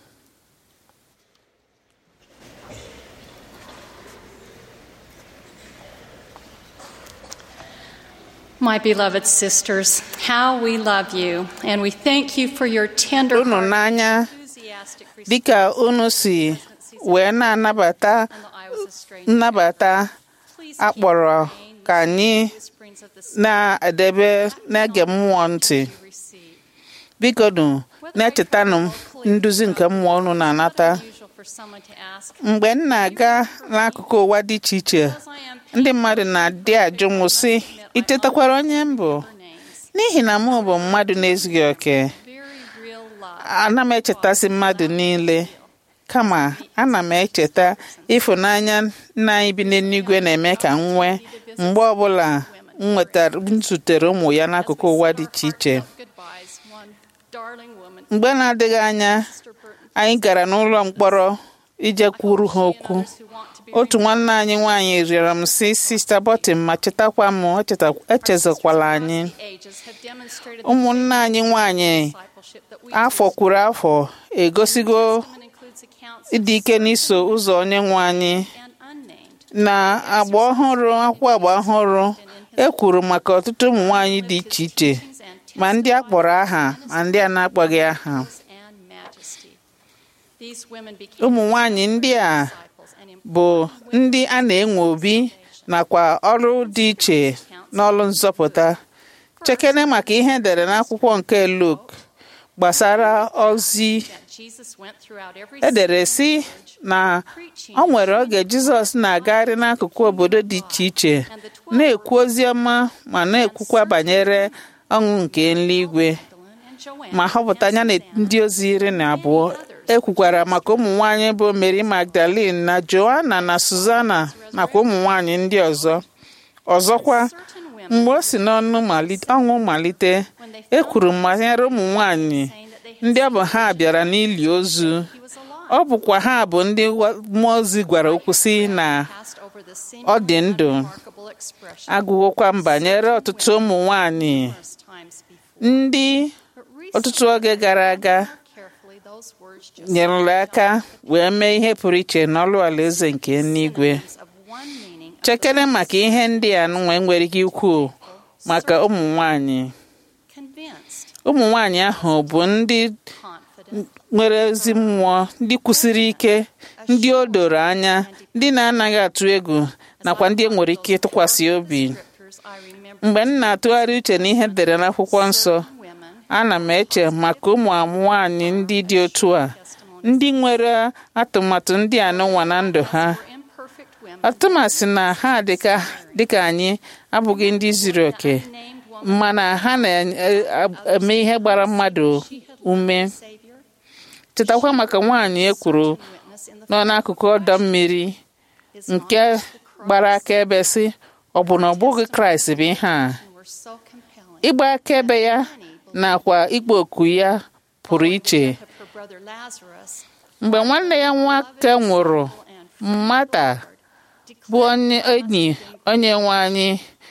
My beloved sisters, how we love you, and we thank you for your tender unu heart, n'anya enthusiastic dịka unu si wee na-anabata although I was a stranger. nnabata Please a keep kpọrọ praying ka anyị whisperings of the Spirit na-edebe na-ege mmụọ ntị you receive. biko nu na-echetanụ nduzi nke mmụọ unu na-anata Unusual for someone to ask, mgbe m na-aga n'akụkụ ụwa dị iche iche as I am ndị mmadụ na-adị ajụ m sị commit I itetakwara onye m bụ her names. n'ihi na mụ bụ mmadụ na-ezughị oke Very real love. ana m echetasi mmadụ niile kama ana m echeta ịfụnanya nna anyị bi n'eluigwe na-eme ka m nwee mgbe ọbụla m nwetara m zutere ụmụ ya n'akụkụ ụwa dị iche iche Goodbyes, one darling woman, mgbe na-adịghị anya Sister Burton, anyị gara n'ụlọ mkpọrọ ije kwuru ha okwu others who want to be otu nwanne anyị nwaanyị rịọrọ m si sista bọtịn ma chetakwa m echeta- echezokwala anyị the ages have demonstrated ụmụnne anyị nwaanyị discipleship that we afọ kwuru afọ egosigo Testament includes accounts ịdị ike n'iso ụzọ onye nwe anyị and unnamed. na agba ọhụrụ akwụkwọ agba ọhụrụ e kwuru maka ọtụtụ ụmụ nwaanyị dị iche iche ma ndị a kpọrọ aha ma ndị a na-akpọghị aha and majesty. These women became ụmụ nwaanyị ndị a disciples and bụ ndị a na-enwe obi nakwa ọrụ dị iche n'ọrụ nzọpụta chekene maka ihe edere n'akwụkwọ nke Luk gbasara ozi that Jesus went throughout every edere si na ọ nwere oge Jizọs na-agagharị n'akụkụ obodo dị iche iche na-ekwu ozi ọma ma na-ekwukwa banyere ọṅụ nke eluigwe and Joanne ma họpụta anya na ndị ozi iri na abụọ ekwukwara maka ụmụ nwanyị bụ Mary Magdalene na Joanna na Susanna nakwa ụmụ nwanyị ndị ọzọ ọzọkwa certain women mgbe o si n'ọnụ malite ọnwụ malite e kwuru banyere ụmụ nwanyị saying that they had ndị ọ bụ ha bịara n'ili ozu he was alive ọ bụkwa ha bụ ndị wa- mmụọ ozi gwara okwu si na passed over the ọ dị seemingly ndụ unremarkable expression agụgokwa m banyere ọtụtụ ụmụ nwanyị numerous times before. ndị But ọtụtụ oge gara aga carefully those words just nyerela aka wee mee ihe pụrụ iche n'ọlụ alaeze nke eluigwe synonyms of one meaning of chekere maka ihe ndị a nwe nwere ike ikwu maka ụmụ nwanyị convinced, ụmụ nwanyị ahụ bụ ndị confident, nwere ezi mmụọ ndị kwụsiri ike ndị o doro anya ndị na-anaghị atụ egwu nakwa ndị e nwere ike ịtụkwasị obi scriptures I remember mgbe m na-atụgharị uche n'ihe edere n'akwụkwọ nsọ women ana m eche maka ụmụ nwanyị ndị dị otu a ndị nwere atụmatụ ndị anụnwa na ndụ ha were imperfect women atụmasị na ha dịka dịka anyị abụghị ndị zuru oke named woman mana ha na-eme ihe gbara mmadụ ume Savior, chetakwa maka nwaanyị e kwuru witness in the nọ n'akụkụ ọdọ mmiri is nke gbara akaebe sị ọ bụ na ọ bụghị kraịst bụ ihe a and were so compelling. ịgba akaebe ya nakwa ikpo oku ya pụrụ iche Of her brother Lazarus mgbe nwanne ya nwoke nwụrụ mmata bụ onye enyi onye nwe anyị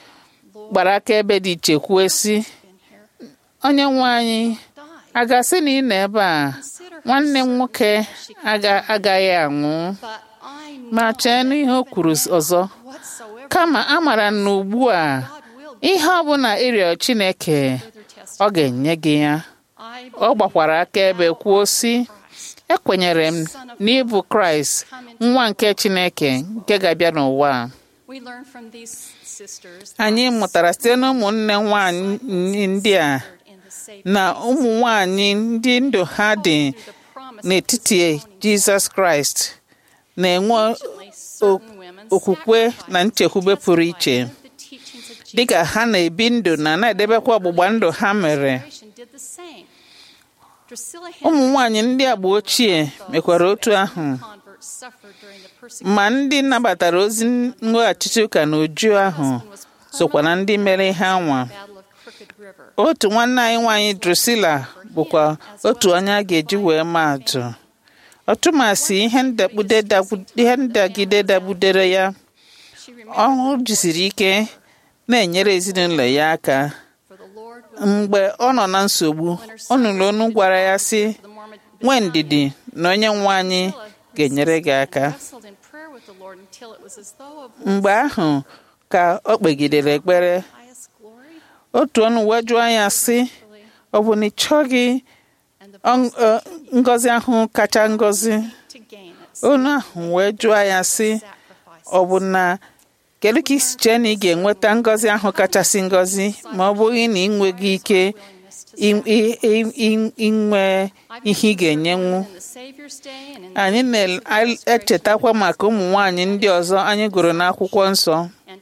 gbara akaebe dị iche kwuo sị been here, onye nwe anyị died. a ga-asị na ị nọ ebe a nwanne m nwoke aga- agaghị anwụ But I ma know chee n'ihe o kwuru ọzọ whatsoever kama a maara na ugbu a God will do ihe ọ bụla ịrịọ Chineke further test. ọ ga-enye gị ya I ọ gbakwara akaebe kwuo sị Christ, ekwenyere m na ịbụ Kraịst nwa nke Chineke nke ga-abịa n'ụwa a." we learn from these sisters anyị mụtara site na ụmụnne nwanyị ndị a in the Savior na ụmụ nwanyị ndị ndụ ha dị through the promise n'etiti Jizọs Kraịst na-enwe Unfortunately, certain women okwukwe na nchekwube pụrụ iche the teachings of Jesus dịka ha na-ebi ndụ na na-edebekwa ọgbụgba ndụ ha mere did the same. Drusilla ụmụ nwanyị ndị agba ochie mekwara otu ahụ converts suffered during the persecution ma ndị nabatara ozi mweghachichi ụka na uju ahụ was sokwa na ndị mere ihe anwa Battle of Crooked River. otu nwanne anyị nwaanyị Drusilla bụkwa otu onye a ga-eji wee maa atụ ọtụmasị ihe ndagbude dagbu- ihe ndagide dagbudere ya She remembered ọ jisiri ike na-enyere ezinụlọ ya aka for the Lord was mgbe ọ nọ na nsogbu ọ nụrụ onu gwara ya sị the Mormon nwee ndidi na onye nwe anyị ga-enyere gị aka wrestled in prayer with the Lord until it was as though of mgbe ahụ ka ọ kpegidere ekpere highest glory otu ọnụ wee jụọ ya sị ọ bụ na ị chọghị and the ọ- ọ- ngọzi ahụ kacha ngọzi to gain it onu ahụ wee jụọ ya sị sacrifice ọ bụ na kedu ka isi chee na ị ga-enweta ngọzi ahụ kachasị ngọzi ma ọ bụghị na ị nweghị ike willingness to i- i- i- i- inwe ihe ị ga-enyenwu in the Savior's day and in anyị na-echetakwa maka ụmụ nwanyị ndị ọzọ anyị gụrụ n'akwụkwọ nsọ and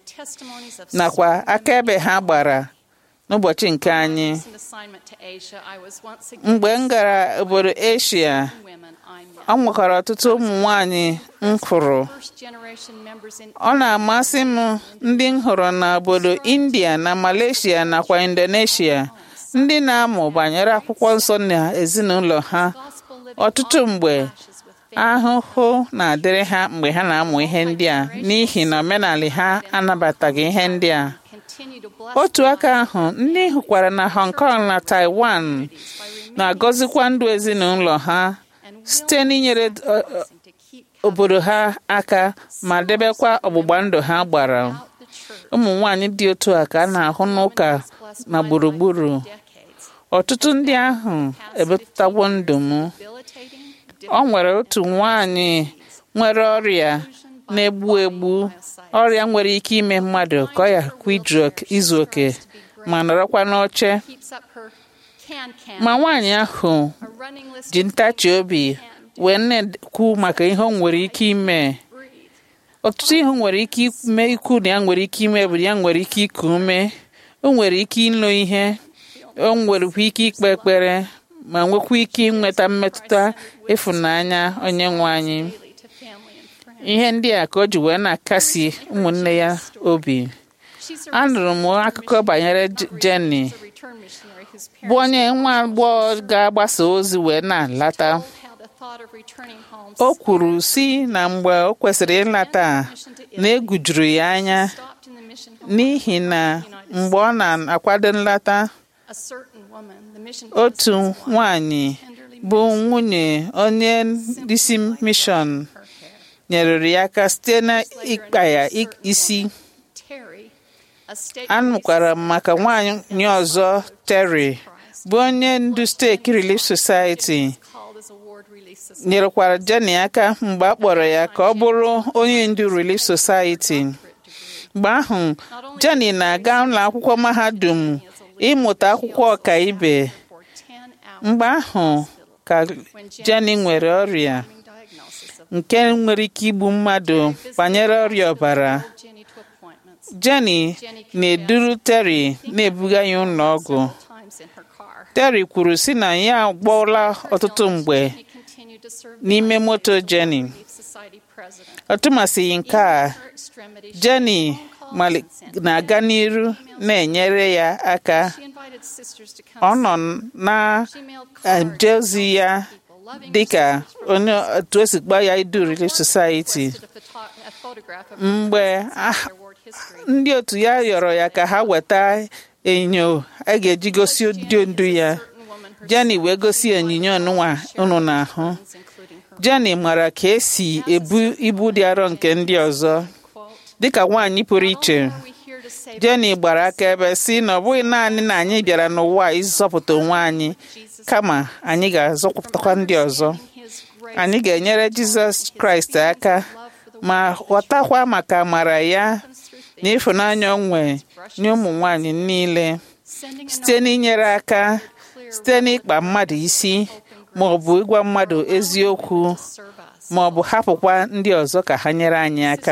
testimonies of nakwa so many akaebe ha gbara n'ụbọchị nke anyị recent assignment to Asia, I was once again mgbe m gara obodo eshia women I met. ọ nwekwara ọtụtụ ụmụ nwanyị m fụrụ First generation members in ọ na-amasị m ndị m hụrụ n'obodo india na malaysia nakwa indonesia ndị na-amụ banyere akwụkwọ nsọ na ezinụlọ ha gospel living ọtụtụ mgbe clashes with faith ahụhụ na-adịrị ha mgbe ha na-amụ ihe ndị a n'ihi na omenala ha anabataghị ihe ndị a continue to bless otu aka ahụ ndị hụkwara na hong kong na taiwan by remaining na-agọzikwa ndụ ezinụlọ ha and site n'inyere uh, uh, willing to keep obodo ha aka ma debekwa ọgbụgba ndụ ha gbara out the church ụmụ nwanyị dị otu a ka a na-ahụ n'ụka na gburugburu decades. ọtụtụ ndị ahụ ebepụtawo ndụ m Debilitating, ọ nwere otu nwanyị nwere ọrịa na-egbu egbu ọrịa nwere ike ime mmadụ ka ọ yakwa izu oke ma nọrọkwa n'oche keeps up her can can ma nwaanyị ahụ a running list ji ntachi obi wee na-ekwu maka ihe o nwere ike ime breathe. ọtụtụ ihe o nwere ike ime ikwu na ya nwere ike ime bụ na ya nwere ike iku ume o nwere ike ịlụ ihe o nwerekwa ike ikpe ekpere ma nwekwa ike inweta mmetụta ịfụnanya onye nwe anyị daily to family and friends. ihe ndị a ka o ji wee na-akasi ụmụnne ya obi She's a anụrụ m akụkọ banyere J- Jenny a return missionary whose bụ parents onye nwa agbọghọ ga-agbasa ozi wee na-alata told how the thought of returning home o kwuru si na mgbe o kwesịrị ịlata na egwu juru ya anya stopped in the mission home. n'ihi na mgbe ọ na-akwado nlata A certain woman, the mission otu principal's wife, nwanyị tenderly bụ nwunye onye isi mishọn her hair. nyerere ya aka site na ịkpa ya i- isi Terry, a state anụkwara m maka nwaanyị ọzọ Terry bụ onye ndu steeti Relief Society called as a ward relief society. nyerekwara Jenny aka mgbe a kpọrọ ya ka ọ bụrụ onye ndu Relief Society mgbe ahụ Jenny na-aga ụlọ akwụkwọ mahadum ịmụta akwụkwọ ọkaibe For 10 hours mgbe ahụ ka Jenny nwere ọrịa following diagnosis of nke nwere ike igbu mmadụ banyere ọrịa ọbara Jenny to appointments Jenny na-eduru Terry na-ebuga ya ụlọ ọgwụ several times in her car. Terry kwuru sị na ya agbọọla ọtụtụ mgbe He continued to serve n'ime moto Jenny Relief Society president. ọ tụmasịghị nke a Her extremity, she Jenny made phone calls mali- and sent na-aga n'iru na-enyere ya aka She invited sisters to come ọ see nọ her. She mailed na-eje cards ozi ya people, loving dịka sisters from onye otu esi gba ya idu Relief Society requested a photo- a photograph of mgbe her ah, their ward history. ndị otu ya rịọrọ ya ka ha weta enyo a ga-eji gosi ụdị ndu ya Jenny wee gosi onyinye ọnụnwa unu na-ahụ Jenny mara ka esi ebu ibu dị arọ nke ndị ọzọ dịka nwaanyị pụrụ iche Jenny gbara akaebe si na ọ bụghị naanị na anyị bịara n'ụwa a ịzọpụta onwe anyị kama anyị ga-azọpụtakwa ndị ọzọ anyị ga-enyere Jizọs Kraịst aka ma ghọtakwa maka amara ya na ịfụnanya o nwere nye ụmụ nwanyị niile site n'inyere aka site n'ịkpa mmadụ isi ma ọ bụ ịgwa mmadụ eziokwu ma ọ bụ hapụkwa ndị ọzọ ka ha nyere anyị aka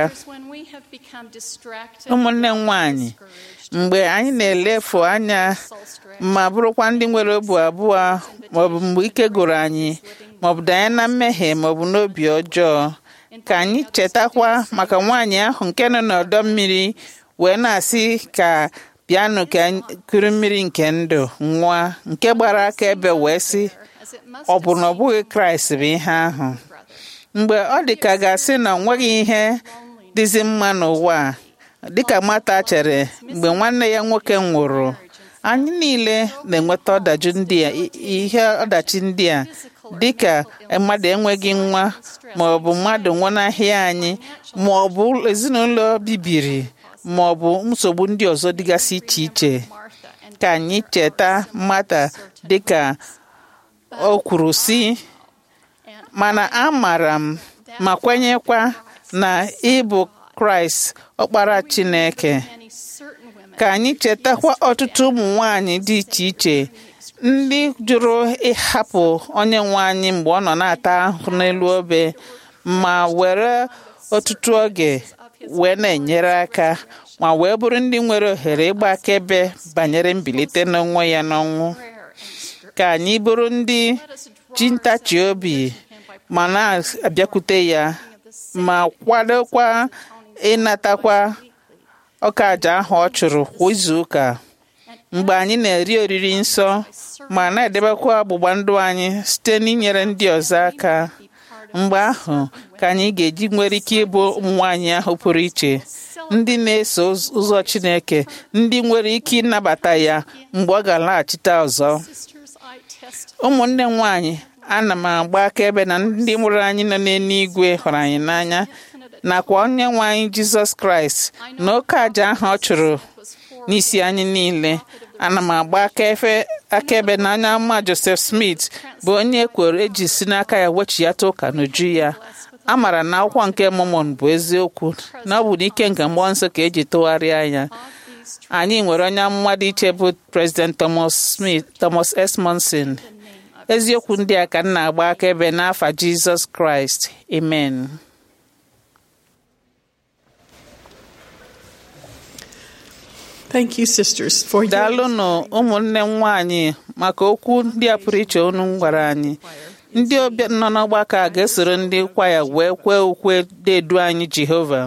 ụmụnne m nwanyị mgbe anyị na-elefu anya ma bụrụkwa ndị nwere obi abụọ ma ọ bụ mgbe ike gụrụ anyị ma ọ bụ danye na mmehie ma ọ bụ n'obi ọjọọ ka anyị chetakwa maka nwaanyị ahụ nke nọ n'ọdọ mmiri wee na-asị ka bịanụ ka kuru mmiri nke ndụ nwa nke gbara aka ebe wee sị ọ bụ na ọ bụghị kraịst bụ ihe ahụ mgbe ọ dị ka ga-asị na ọ nweghị ihe dịzi mma n'ụwa a dịka mata chere mgbe nwanne ya nwoke nwụrụ anyị niile na-enweta ọdachi ndị a ihe ọdachi ndị a dịka mmadụ enweghị nwa ma ọ bụ mmadụ nwụnahịa anyị ma ọ bụ ezinụlọ bibiri ma ọ bụ nsogbu ndị ọzọ dịgasị iche iche ka anyị cheta mata dịka o kwuru si mana amaara m ma kwenyekwa na ịbụ kraịst ọkpara chineke ka anyị chetakwa ọtụtụ ụmụ nwanyị dị iche iche ndị jụrụ ịhapụ onye nwe anyị mgbe ọ nọ na-ata ahụhụ n'elu obe ma were ọtụtụ oge wee na-enyere aka ma wee bụrụ ndị nwere ohere ịgba akaebe banyere mbilite n'onwe ya n'ọnwụ ka anyị bụrụ ndị ji ntachi obi ma na-abịakwute ya ma kwadokwa ịnatakwa ọka aja ahụ ọ chụrụ kwa izu ụka mgbe anyị na-eri oriri nsọ ma na-edebekwa ọgbụgba ndụ anyị site n'inyere ndị ọzọ aka mgbe ahụ ka anyị ga-eji nwere ike ịbụ ụmụ nwaanyị ahụ pụrụ iche ndị na-eso ụzọ Chineke ndị nwere ike ịnabata ya mgbe ọ ga-alaghachite ọzọ ụmụnne m nwaanyị ana m agba akaebe na ndị mụrụ anyị nọ n'eluigwe hụrụ anyị n'anya nakwa onye nwe anyị Jizọs Kraịst na oke aja ahụ ọ chụrụ n'isi anyị niile ana m agba akaebe na anya mma Joseph Smith bụ onye ekwere eji si n'aka ya wechighata ụka n'uju ya a maara na akwụkwọ nke Mormon bụ eziokwu na ọ bụ n'ike nke mmụọ nsọ ka eji tụgharịa ya anyị nwere onye amụma dị iche bụ President Thomas Smith Thomas S. Monson eziokwu ndị a ka m na-agba akaebe n'afa Jizọs Kraịst amen Thank you, sisters, for your daalụnụ ụmụnne m nwaanyị maka okwu ndị a pụrụ iche unu gwara anyị ndị ọbịa nọ n'ọgbakọ a ga-esoro ndị kwaya wee kwee ukwe dedu anyị Jehova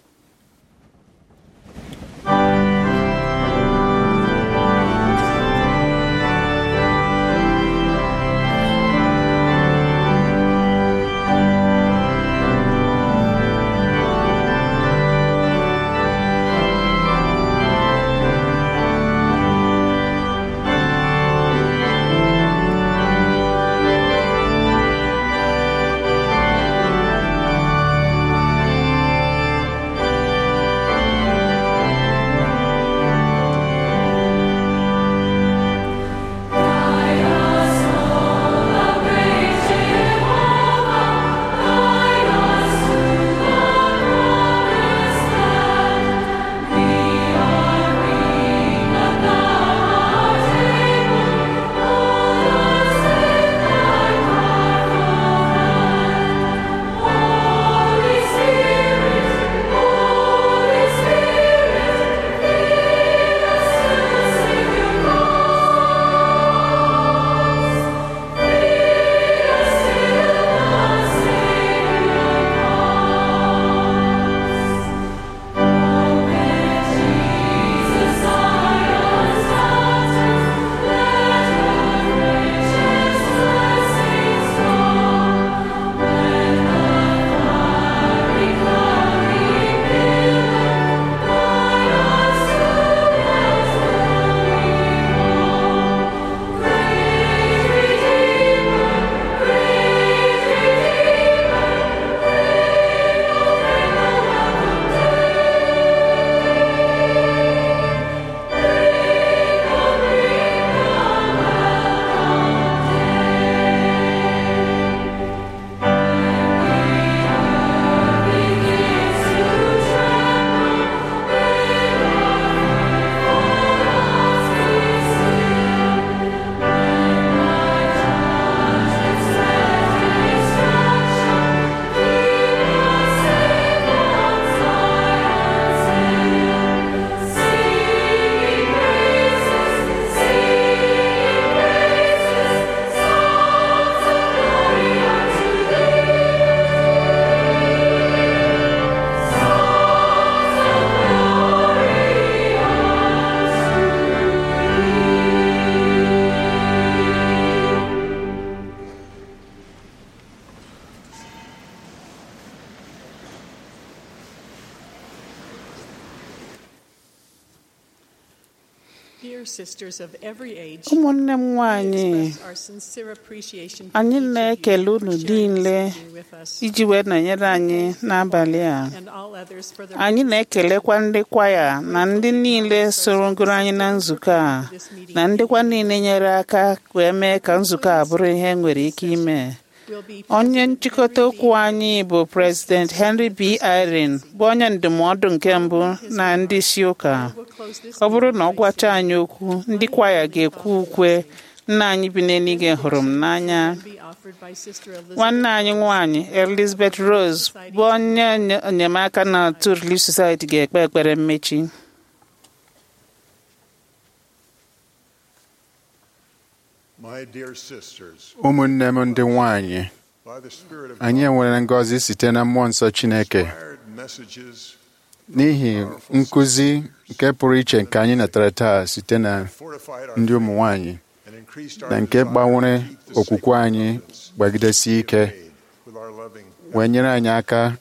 dear sisters of every age. ụmụnne m nwanyị express our sincere appreciation for anyị each of you na-ekele for unu sharing this niile evening with us, iji wee nọnyere anyị n'abalị a and all others for their anyị na-ekelekwa ndị kwaya na ndị niile soro gụrụ anyị na nzukọ a na ndịkwa niile nyere aka wee mee ka nzukọ a bụrụ ihe nwere ike ime will be onye nchịkọta okwu anyị bụ President Henry B. Irene bụ onye ndụmọdụ nke mbụ na ndị isi ụka will close this ọ bụrụ na ọ gwacha anyị okwu ndị kwaya ga-ekwu ukwe nna anyị bi n'eluigwe hụrụ m n'anya nwanne anyị nwanyị elizabeth rose bụ onye enye- enyemaka na otu relief society ga-ekpe ekpere mmechi My dear sisters, ụmụnne m ndị nwanyị by the Spirit of anyị enwere ngọzi site na mmụọ nsọ chineke inspired messages n'ihi nkụzi nke pụrụ iche nke anyị natara taa site na fortified our ndị ụmụ faith nwanyị and increased our na nke desire gbanwere to keep the okwukwe sacred anyị covenants gbagidesie ike made with our loving wee nyere anyị aka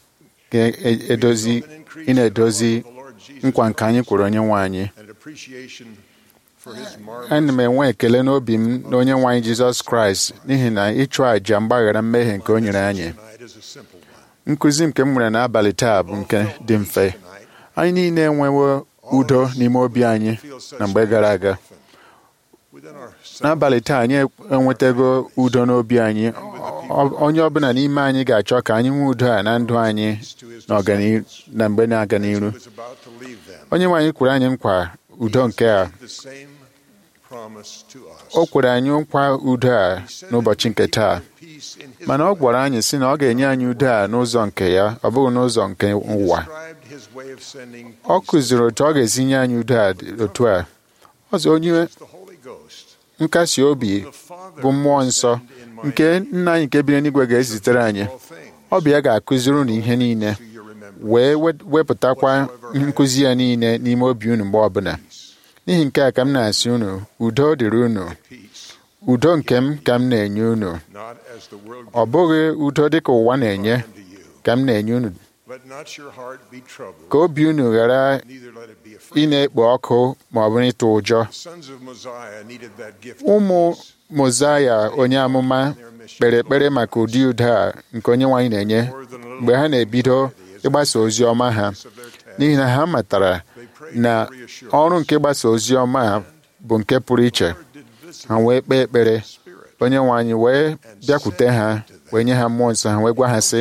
ga-edozi ị na-edozi nkwa nke anyị kwere onye nwe anyị and appreciation for his ana m marvelous enwe ekele n'obi m na onye nwe anyị jizọs kraịst n'ihi na ịchụ àjà mgbaghara mmehie nke o nyere anyị tonight is a simple one. nkụzi nke m nwere n'abalị taa bụ nke dị mfe anyị niile enwewo udo n'ime obi anyị Feel such na mgbe gara aga often within our n'abalị taa anyị enwetago udo n'obi anyị Ọ- onye ọbụla n'ime anyị ga-achọ ka anyị nwee udo a na ndụ anyị na ọganihu na mgbe na-aga n'iru was about to leave them. onye nwe anyị kwere anyị nkwa udo nke a The same promise to us. o kwere anyị nkwa udo a n'ụbọchị nke taa Peace in his mana ọ gwara anyị sị na ọ ga-enye anyị udo a n'ụzọ nke ya ọ bụghị n'ụzọ nke ụwa described his way of sending ọ peace kụziri otu ọ ga-esi nye anyị udo a dị otu a ọzọ onye as the Holy Ghost. nkasi obi The Father bụ mmụọ nsọ will send in my nke name nna anyị nke biri n'igwe ga-ezitere anyị all things ọ bụ ya ga-akụziri unu ihe niile to your remembrance. wee we- wepụtakwa nkụzi ya niile n'ime obi unu mgbe ọbụla n'ihi nke a ka m na-asị unu udo dịrị unu Peace, udo nke m ka m na-enye unu not as the world ọ bụghị udo dịka ụwa na-enye unto you. ka m na-enye unu Let not your heart be troubled, ka obi unu ghara neither let it be ị afraid. na-ekpo ọkụ ma ọ bụ ịtụ ụjọ The sons of Mosiah needed that gift. ụmụ mozaya onye amụma kpere ekpere maka ụdị udo a nke onye nwaanyị na-enye more than a little mgbe ha na-ebido ịgbasa ozi ọma ha of their task. n'ihi na ha matara They prayed na for reassurance. ọrụ nke ịgbasa ozi ọma a bụ nke pụrụ iche Lord did visit ha wee kpee ekpere the Spirit onye nwe anyị wee bịakwute ha wee nye ha mmụọ nsọ ha wee gwa ha sị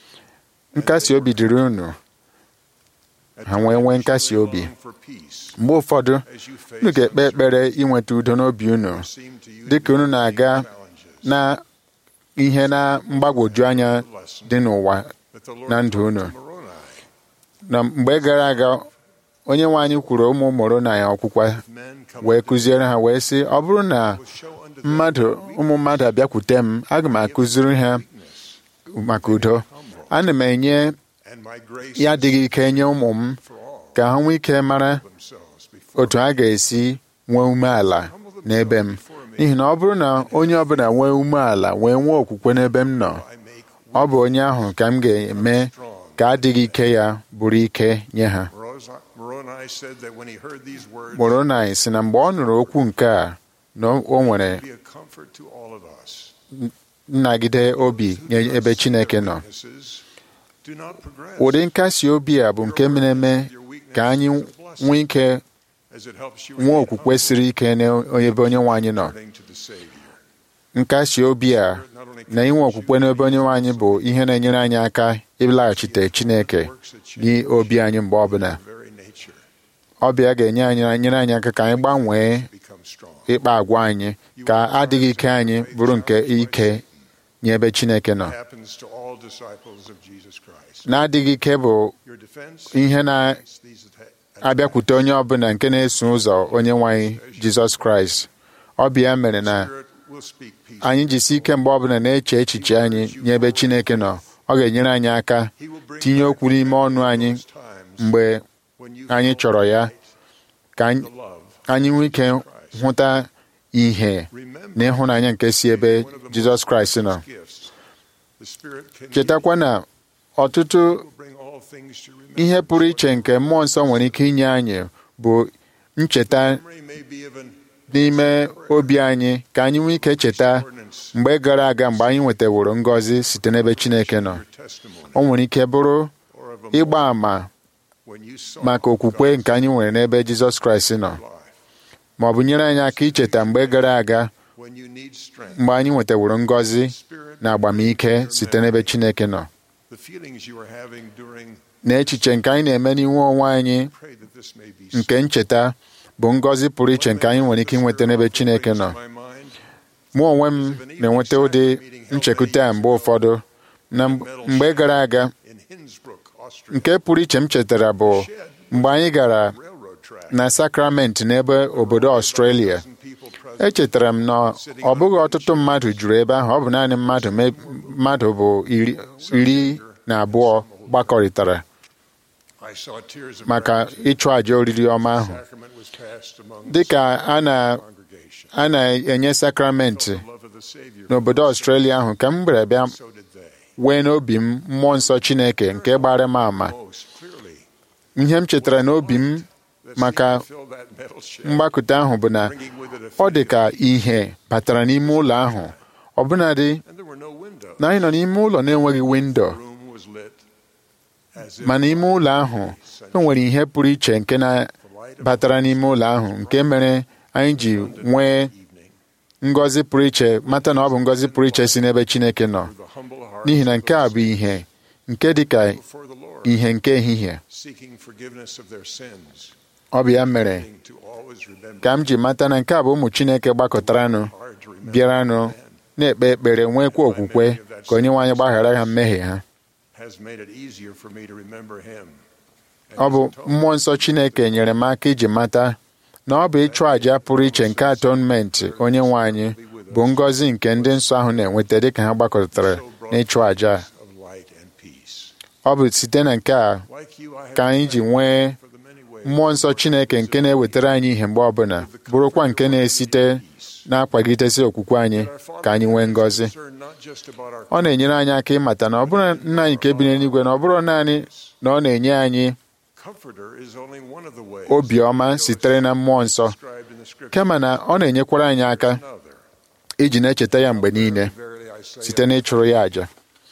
nkasi obi dịrị unu At ha wee nwee times you nkasi lay obi. long for peace mgbe ụfọdụ as you face unu ga-ekpe ekpere uncertainty inweta udo n'obi unu that seem to you dị ka unu to be na-aga challenges. na ihe na mgbagwoju anya dị n'ụwa But the Lord na ndụ talked unu. to Moroni, na mgbe gara aga onye nwe anyị kwuru ụmụ mụrụ na ya ọkwụkwa men come wee unto kụziere ha wee sị ọ bụrụ na will show unto them mmadụ ụmụ mmadụ abịakwute m aga m akụziri ha maka udo ana m enye and my grace ya adịghị ike nye ụmụ m for all ka ha nwee ike mara themselves before otu ha ga-esi nwee umeala n'ebe m n'ihi na ọ bụrụ na onye ọbụla nwee umeala wee nwee okwukwe n'ebe m nọ I make ọ bụ onye ahụ ka m ga-eme ka adịghị ike ya bụrụ ike nye ha Moroni said that when he heard these words, mụrụ na anyị sị na mgbe ọ nụrụ okwu nke a na o nwere be a comfort to all of us. nnagide obi nye ebe Chineke nọ Weaknesses do not progress ụdị nkasi obi a bụ nke mere eme ka anyị nwee ike as it helps you nwee remain okwukwe humble siri ike n'ebe onye nwe anyị nọ according to the Savior. nkasi obi a Not only na inwe okwukwe n'ebe onye nwe anyị bụ ihe na-enyere anyị aka ịlaghachite Chineke n'obi anyị mgbe ọbụla very nature ọbịa ga-enye anyị nyere anyị aka ka anyị gbanwee become strong. ịkpa agwa anyị ka adịghị ike anyị bụrụ nke ike nye ebe Chineke nọ It happens to all disciples of Jesus Christ. na-adịghị ike bụ Your defense ihe na these atta- abịakwute onye ọbụla nke na-eso ụzọ onye nwe anyị Jizọs Kraịst ọ bụ ya mere na Spirit will speak peace. anyị jisi ike mgbe ọbụla na-eche echiche anyị nye ebe Chineke nọ ọ ga-enyere anyị aka He will bring tinye back okwu n'ime ọnụ anyị those times mgbe when you anyị felt chọrọ ya right, ka anyị- the love. anyị nwee ike hụta ihe Remember, na ịhụnanya nke si ebe one of the Jizọs most Kraịst nọ precious gifts the Spirit can chetakwa na ọtụtụ give will bring all things to remembrance. ihe pụrụ iche nke mmụọ nsọ nwere ike inye anyị bụ ncheta Memory may be of an n'ime obi anyị ka anyị nwee ike cheta ordinance mgbe gara aga mgbe anyị nwetaworo ngọzi site n'ebe Chineke nọ your testimony o nwere ike bụrụ or of a ịgba moment àmà when you saw maka okwukwe nke anyị nwere n'ebe Jizọs Kraịst nọ life, ma ọ bụ nyere anyị aka icheta mgbe gara aga when you need strength. mgbe anyị nwetaworo ngọzi Spirit, na agbamike site n'ebe Chineke nọ the feelings you are having during na echiche nke anyị na-eme n'iwu onwe anyị pray that this may be nke ncheta bụ ngọzi pụrụ iche nke anyị nwere ike inweta n'ebe Chineke nọ mụ onwe m na-enweta ụdị nchekwute a mgbe ụfọdụ na mgbe gara aga in Innsbruck, Austria, nke pụrụ iche m chetara bụ mgbe anyị gara railroad track. na Sacramento n'ebe obodo Australia People present echetara m na ọ bụghị ọtụtụ mmadụ juru ebe ahụ ọ bụ naanị mmadụ me- mmadụ bụ iri iri na abụọ gbakọrịtara I saw tears of maka ịchụ àjà oriri ọma ahụ sacrament was passed among dịka a na- congregation. a na-enye sakramenti Love of the Savior. n'obodo Australia ahụ ka m bịara bịa So did they. wee n'obi m mmụọ nsọ Chineke nke gbara m ama Most clearly. ihe m chetara n'obi m that maka seemed to fill that metal shed, mgbakọta ahụ bụ na bringing with it a ọ dị feeling. ka ihe batara n'ime ụlọ ahụ ọbụnadị And there were no windows. na anyị nọ n'ime ụlọ na-enweghị windo The room was lit as if ma n'ime ụlọ ahụ e nwere ihe pụrụ iche nke na-batara n'ime ụlọ ahụ nke mere anyị ji nwee evening. ngọzi pụrụ iche mata na ọ bụ ngọzi pụrụ iche si n'ebe Chineke nọ The humble heart n'ihi na nke a bụ ihe nke dị ka before the Lord, ihe nke ehihie seeking forgiveness of their sins, ọ bụ ya mere needing to always remember ka m ji mata na nke a bụ ụmụ Chineke gbakọtaranụ hard to remember bịaranụ man na-ekpe ekpere nwekwa okwukwe ka onye nwaanyị gbaghara ha mmehie ha has made it easier for me to remember him. and ọ bụ his atonement. mmụọ nsọ Chineke nyere m aka iji mata na ọ bụ ịchụ àjà pụrụ iche nke atonement onye nwe anyị bụ ngọzi nke ndị nsọ ahụ na-enweta dịka ha gbakọtara n'ịchụ àjà a. of light and peace. ọ bụ site na nke a Like you, I have ka anyị ji nwee for the many ways mmụọ nsọ Chineke nke na-ewetara anyị ihe mgbe ọbụla bụrụkwa nke na-esite na-akwagidesi okwukwe anyị ka anyị nwee ngọzi concerned not just about our ọ na-enyere anyị aka ịmata na ọ bụrụ nna anyị nke bi n'eluigwe na ọ bụrụ naanị na ọ na-enye anyị comforter is only one of the ways obiọma sitere na mmụọ nsọ described in the scripture. kama na ọ na-enyekwara anyị aka Another. iji na-echeta ya mgbe niile Verily I say site n'ịchụrụ ya àjà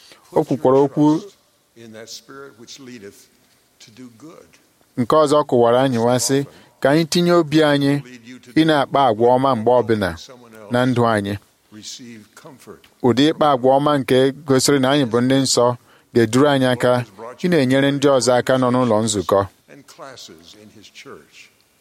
o kwukwara okwu in that spirit which leadeth to do good. nke ọzọ kụwara anyị nwa sị ka anyị tinye obi anyị Lead you to ị na-akpa agwa ọma mgbe ọbụla someone else. na ndụ anyị Receive comfort. ụdị ịkpa agwa ọma nke gosiri na anyị bụ ndị nsọ ga-eduru anyị aka ị na-enyere ndị ọzọ aka nọ n'ụlọ nzukọ and classes in his church.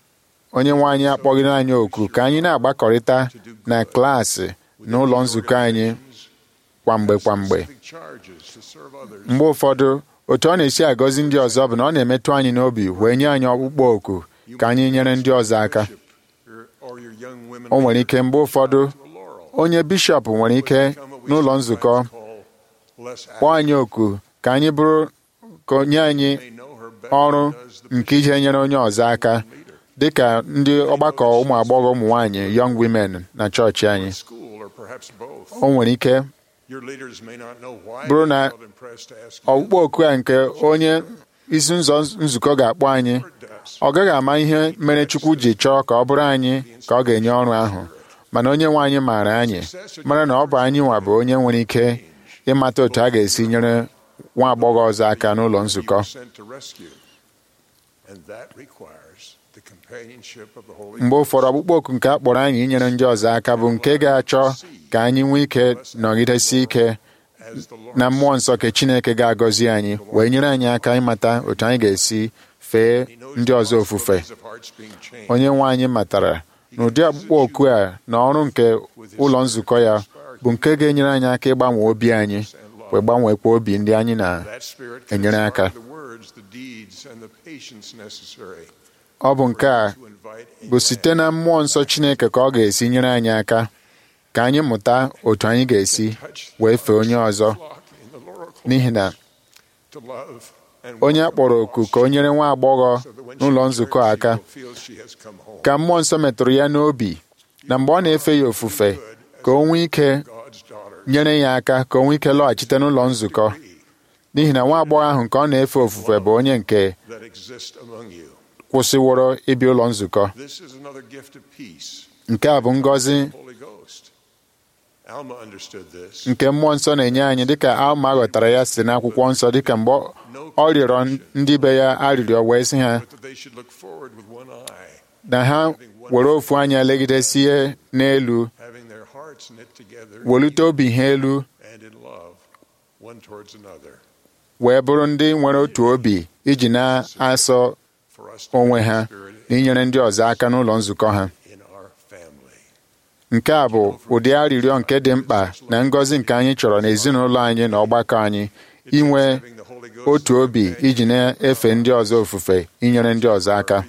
onye nwe anyị akpọghịrị anyị oku ka anyị na-agbakọrịta na klaasị n'ụlọ nzukọ anyị kwamgbe kwamgbe Specific charges to serve others. mgbe ụfọdụ otu ọ na-esi agọzi ndị ọzọ bụ na ọ na-emetụ anyị n'obi wee nye anyị ọkpụkpọ oku ka anyị nyere ndị ọzọ aka Your- or your young women o nwere ike mgbe ụfọdụ to a laurel. onye bishọp nwere ike n'ụlọ nzukọ Call less kpọọ anyị oku ka anyị bụrụ ka onye anyị They know her better ọrụ than does the nke ije nyere onye ọzọ aka leader. dịka ndị ọgbakọ ụmụ agbọghọ ụmụ nwaanyị young women na chọọchị anyị School or perhaps both. o nwere ike Your leaders may not know why Bụrụ they na felt impressed to ask you. ọkpụkpọ oku a nke onye isi nzọ nzukọ ga-akpọ anyị ọ gaghị ama ihe mere Chukwu ji chọọ ka ọ bụrụ anyị ka ọ ga-enye ọrụ ahụ mana onye nwe anyị maara anyị mara na ọ bụ anyị nwa bụ onye nwere ike ịmata otu a ga-esi nyere nwa agbọghọ ọzọ aka n'ụlọ You nzukọ were sent to rescue. And that requires the companionship of the Holy mgbe ụfọdụ ọkpụkpọ oku nke a kpọrọ anyị inyere ndị ọzọ aka bụ nke ga-achọ ka anyị nwee ike nọgidesi ike as the Lord na mmụọ nsọ nke Chineke ga-agọzi anyị wee nyere anyị aka ịmata otu anyị ga-esi fee He knows ndị the ọzọ ofufe possibilities of hearts being changed. onye nwe anyị matara na ụdị ọkpụkpọ oku a na ọrụ nke ụlọ nzukọ ya bụ nke ga-enyere anyị aka ịgbanwe obi anyị wee gbanwekwa obi ndị anyị na That spirit can enyere aka. inspire the words, the deeds, and the patience necessary ọ bụ nke a to invite a bụ site na mmụọ nsọ Chineke ka ọ ga-esi nyere anyị aka ka anyị mụta otu anyị ga-esi wee fee onye ọzọ flock in the laurel cloth n'ihi na to love and onye a welcome kpọrọ oku ka o nyere nwa agbọghọ so that when she n'ụlọ returns, nzukọ she aka will feel she has come home. ka mmụọ nsọ metụrụ ya n'obi na mgbe ọ na-efe ya ofufe ka o nwee ike God's daughter. nyere ya aka ka o nwee ike lọghachite n'ụlọ nzukọ n'ihi na nwa agbọghọ ahụ nke ọ na-efe ofufe bụ onye nke that exist among you. kwụsịworo ịbịa ụlọ nzukọ This is another gift of peace, nke a bụ ngọzi Holy Ghost. Alma understood this. nke mmụọ nsọ na-enye anyị dịka alma ghọtara ya site n'akwụkwọ nsọ dịka mgbe ọ- ọ rịọrọ ndị be ya arịrịọ wee sị ha But that they should look forward with one eye, na ha were ofu anya legidesie n'elu having their hearts knit together welite obi ha elu and in love, one towards another. wee bụrụ ndị nwere otu obi iji na-asọ For us to onwe have ha the Spirit na inyere ndị ọzọ aka n'ụlọ nzukọ ha in our family. nke a bụ ụdị arịrịọ nke dị mkpa na ngọzi nke anyị chọrọ n'ezinụlọ anyị na ọgbakọ anyị inwe otu obi iji na-efe ndị ọzọ ofufe inyere ndị ọzọ aka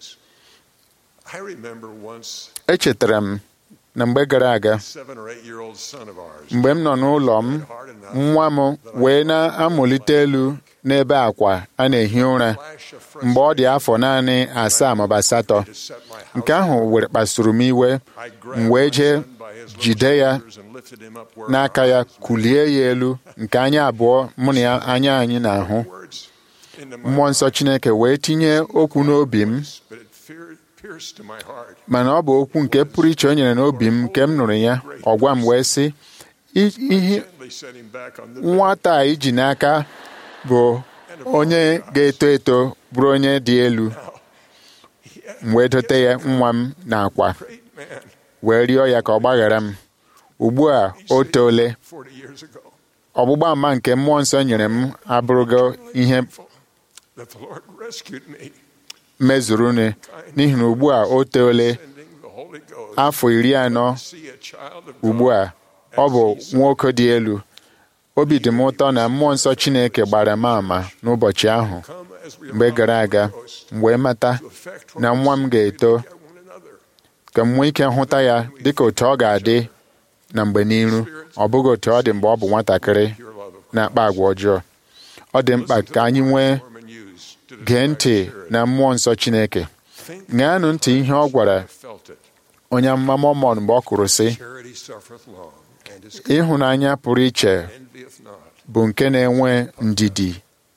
I remember once echetara m na mgbe gara aga seven or eight year old son of ours mgbe m nọ n'ụlọ m nwa m wee na-amụlite elu n'ebe akwa a na-ehi ụra mgbe ọ dị afọ naanị asaa maọbụ asatọ nke ahụ were kpasuru m iwe m wee jee jide ya n'aka ya kulie ya elu nke anya abụọ mụ na ya anya anyị na-ahụ mmụọ nsọ Chineke wee tinye okwu n'obi m but it fear- pierced to my heart. mana ọ bụ okwu nke pụrụ iche o nyere n'obi m nke m nụrụ ya ọ gwa m wee sị "I- ihe Gently set him back on the nwata a iji n'aka bụ onye ga-eto eto bụrụ onye dị elu m wee dote ya nwa m n'akwa great man wee rịọ ya ka ọ gbaghara m ugbu a o toole 40 years ago ọgbụgba ama nke mmụọ nsọ nyere m abụrụgo ihe that the Lord rescued me, mezuru n'ihi na ugbu a o toole sending the Holy Ghost afọ iri anọ to see a child of ugbu God a ọ bụ nwoke dị elu obi dị m ụtọ na mmụọ nsọ Chineke gbara m ama n'ụbọchị ahụ come as we mgbe gara aga m wee mata to affect na nwa m ga-eto one another. ka m nwee ike hụta ya dịka otu ọ ga-adị na mgbe n'iru ọ bụghị otu ọ dị mgbe ọ bụ nwatakịrị Pure love of na-akpa agwa ọjọọ ọ dị mkpa ka anyị nwee Mormon used to gee describe ntị charity. na mmụọ nsọ Chineke Think ṅaanụ ntị ihe ọ gwara I felt it. onye amụma Mọmọn mgbe ọ kwuru sị Charity suffereth long and is ịhụnanya pụrụ iche envieth not, bụ nke na-enwe ndidi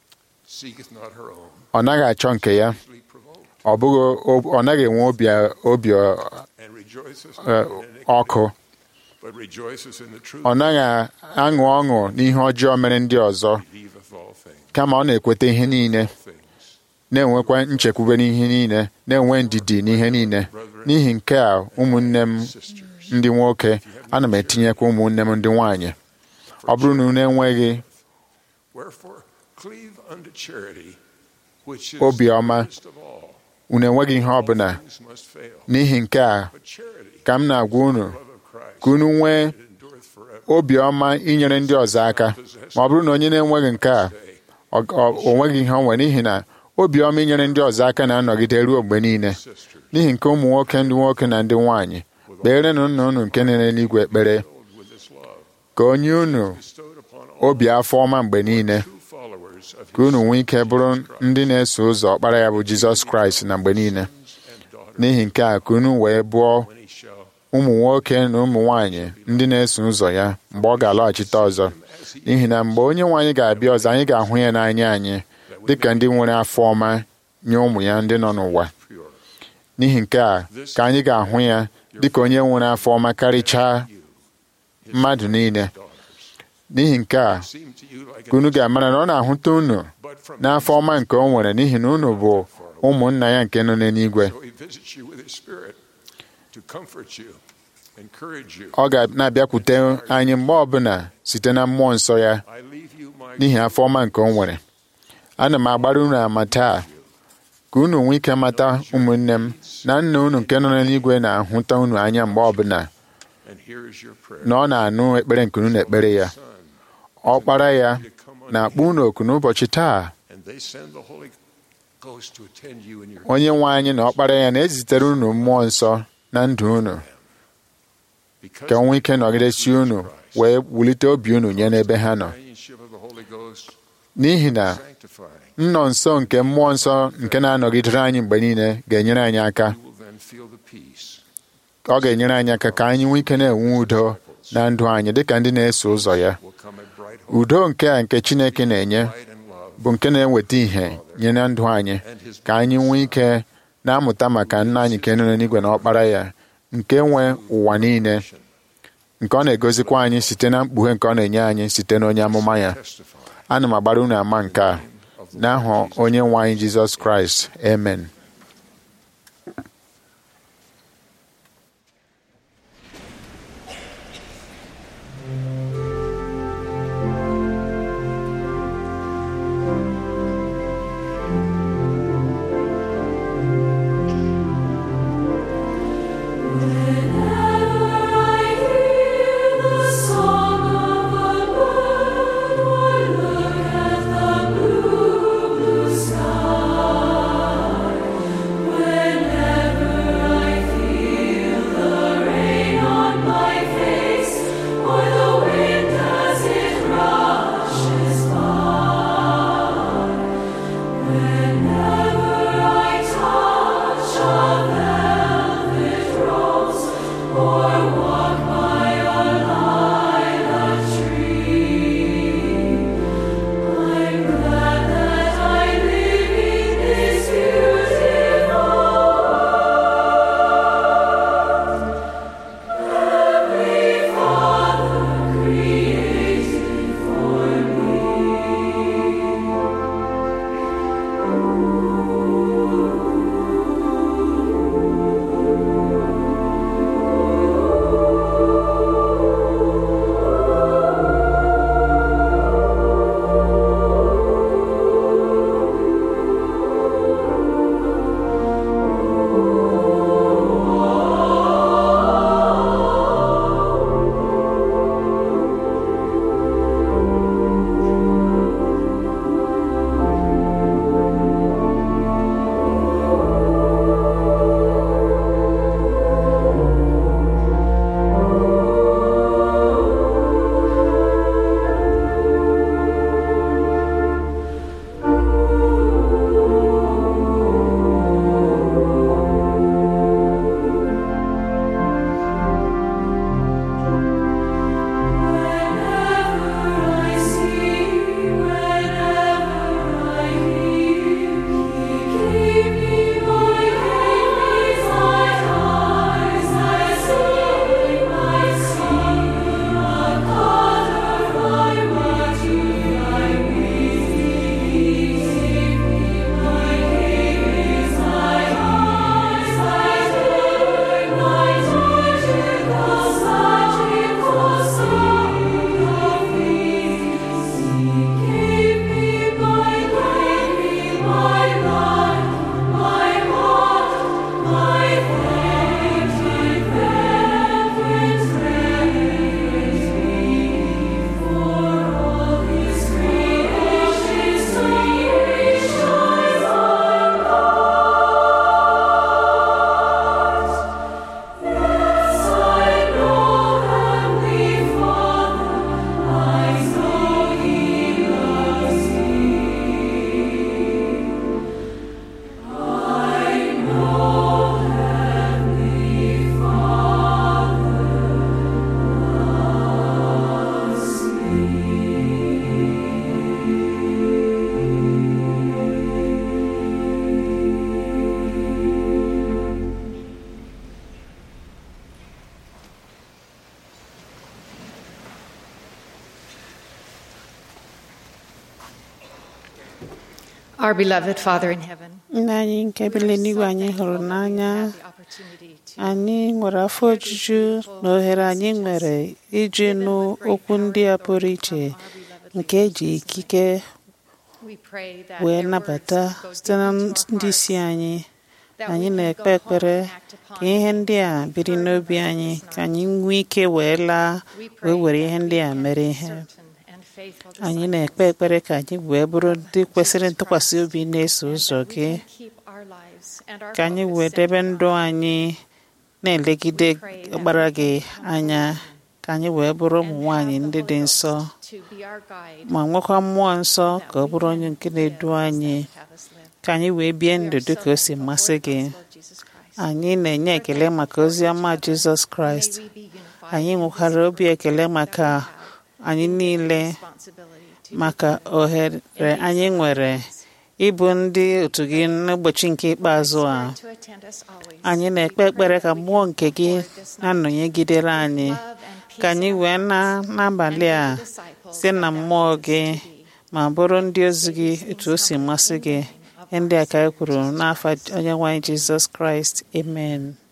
seeketh not her own, ọ naghị achọ nke ya easily provoked, ọ bụghị ọ naghị enwe obi obi and rejoiceth eh, not in iniquity, ọkụ but rejoiceth in the truth, ọ naghị aṅụ ọṅụ n'ihe ọjọọ mere ndị ọzọ believeth all things, kama ọ na-ekweta ihe niile things. na-enwekwa nchekwube n'ihe niile na-enwe ndidi n'ihe niile n'ihi nke a ụmụnne m ndị nwoke ana m etinyekwa ụmụnne m ndị nwanyị ọ bụrụ na unu enweghị Wherefore, cleave unto charity, which is Obiọma. the greatest of all. unu enweghị ihe All ọbụla things must fail, n'ihi nke a but charity, ka m na-agwa unu love of Christ, ka unu nwee it endureth forever. obiọma inyere ndị ọzọ aka ma ọ bụrụ na onye na-enweghị nke a ọ- ọ- o nweghị ihe o nwere n'ihi na obiọma inyere ndị ọzọ aka na-anọgide ruo mgbe niile Sisters, n'ihi nke ụmụ nwoke ndị nwoke na ndị nwaanyị kperenụ nna unu nke nere n'igwe ekpere filled with this love, ka onye unu bestowed upon all obi afọ ọma mgbe niile true followers of ka unu nwee ike bụrụ ndị na-eso ụzọ ọkpara ya bụ Jizọs Kraịst na mgbe niile and daughters, n'ihi nke a ka unu wee bụọ when he shall ụmụ nwoke na ụmụ nwaanyị ndị na-eso ụzọ ya mgbe ọ ga-alọghachite ọzọ n'ihi na mgbe onye nwe anyị ga-abịa ọzọ anyị ga-ahụ ya n'anya anyị dịka ndị nwere afọ ọma nye ụmụ ya ndị nọ n'ụwa pure. n'ihi nke a ka anyị ga-ahụ ya dịka onye nwere afọ ọma karịchaa mmadụ niile n'ihi nke a Seem to you like ka unu ga-amara na ọ na-ahụta unu but from n'afọ ọma nke o nwere n'ihi na unu bụ ụmụnna ya nke nọ n'eluigwe so he visits you with his spirit to comfort you, encourage you. ọ ga na-abịakwute anyị mgbe ọbụla site na mmụọ nsọ ya I leave you my n'ihi afọ ọma nke o nwere ana m agbara unu ama taa ka unu nwee ike mata ụmụnne m na nna unu nke nọ n'eluigwe na-ahụta unu anya mgbe ọbụla and here is your prayer. na ọ na-anụ ekpere nke unu na-ekpere ya Son, ọkpara ya to come unto na-akpọ unu oku n'ụbọchị taa and they send the Holy Ghost to attend you in your onye nwe anyị na ọkpara ya na-ezitere unu mmụọ nsọ na ndụ unu because ka o nwee ike nọgidesi unu wee wulite obi unu nye n'ebe ha nọ companionship of the Holy Ghost n'ihi na sanctifying. nnọ nso nke mmụọ nsọ nke na-anọgidere anyị mgbe niile ga-enyere anyị aka You will then feel the peace ọ ga-enyere anyị aka ka anyị nwee ike na-enwe udo na ndụ anyị dịka ndị na-eso ụzọ ya will come a bright hope, udo nke a nke Chineke na-enye light and love, bụ nke na-eweta ìhè nye na ndụ anyị ka anyị nwee ike na-amụta maka nna anyị nke nọ n'eluigwe na ọkpara ya nke nwe ụwa niile nke ọ na-egozikwa anyị site na mkpughe nke ọ na-enye anyị site n'onye amụma ya testify ana m agbara unu ama nke a n'aha onye nwe anyị Jizọs Kraịst amen Whenever Our beloved Father in heaven, nna anyị nke bi n'eluigwe anyị hụrụ n'anya anyị nwere afọ ojuju na ohere anyị nwere iji nụ okwu ndị a pụrụ iche nke eji ikike we pray that wee their nabata words go site na deep into our ndị isi hearts, anyị that anyị we can na-ekpe go ekpere home and act upon ka ihe ndị a biri n'obi anyị ka anyị nwee ike wee laa wee were ihe ndị a mere ihe anyị na-ekpe ekpere ka anyị wee bụrụ ndị kwesịrị ntụkwasị obi na-eso ụzọ gị ka anyị wee debe ndụ anyị na-elegide ọkpara gị anya ka anyị wee bụrụ ụmụ nwanyị ndị dị nsọ ma nwekwa mmụọ nsọ ka ọ bụrụ onye nke na-edu anyị ka anyị wee bie ndụ dị ka o si masị gị anyị na-enye ekele maka ozi ọma Jizọs Kraịst anyị nwekwara obi ekele maka anyị niile maka ohere anyị nwere ịbụ ndị otu gị n'ụbọchị nke ikpeazụ a anyị na-ekpe ekpere ka mmụọ nke gị na-anọnyegidere anyị ka anyị wee na n'abalị a site na mmụọ gị ma bụrụ ndị ozi gị etu o si masị gị ndị a ka anyị kwuru n'afọ onye nwe anyị Jizọs Kraịst amen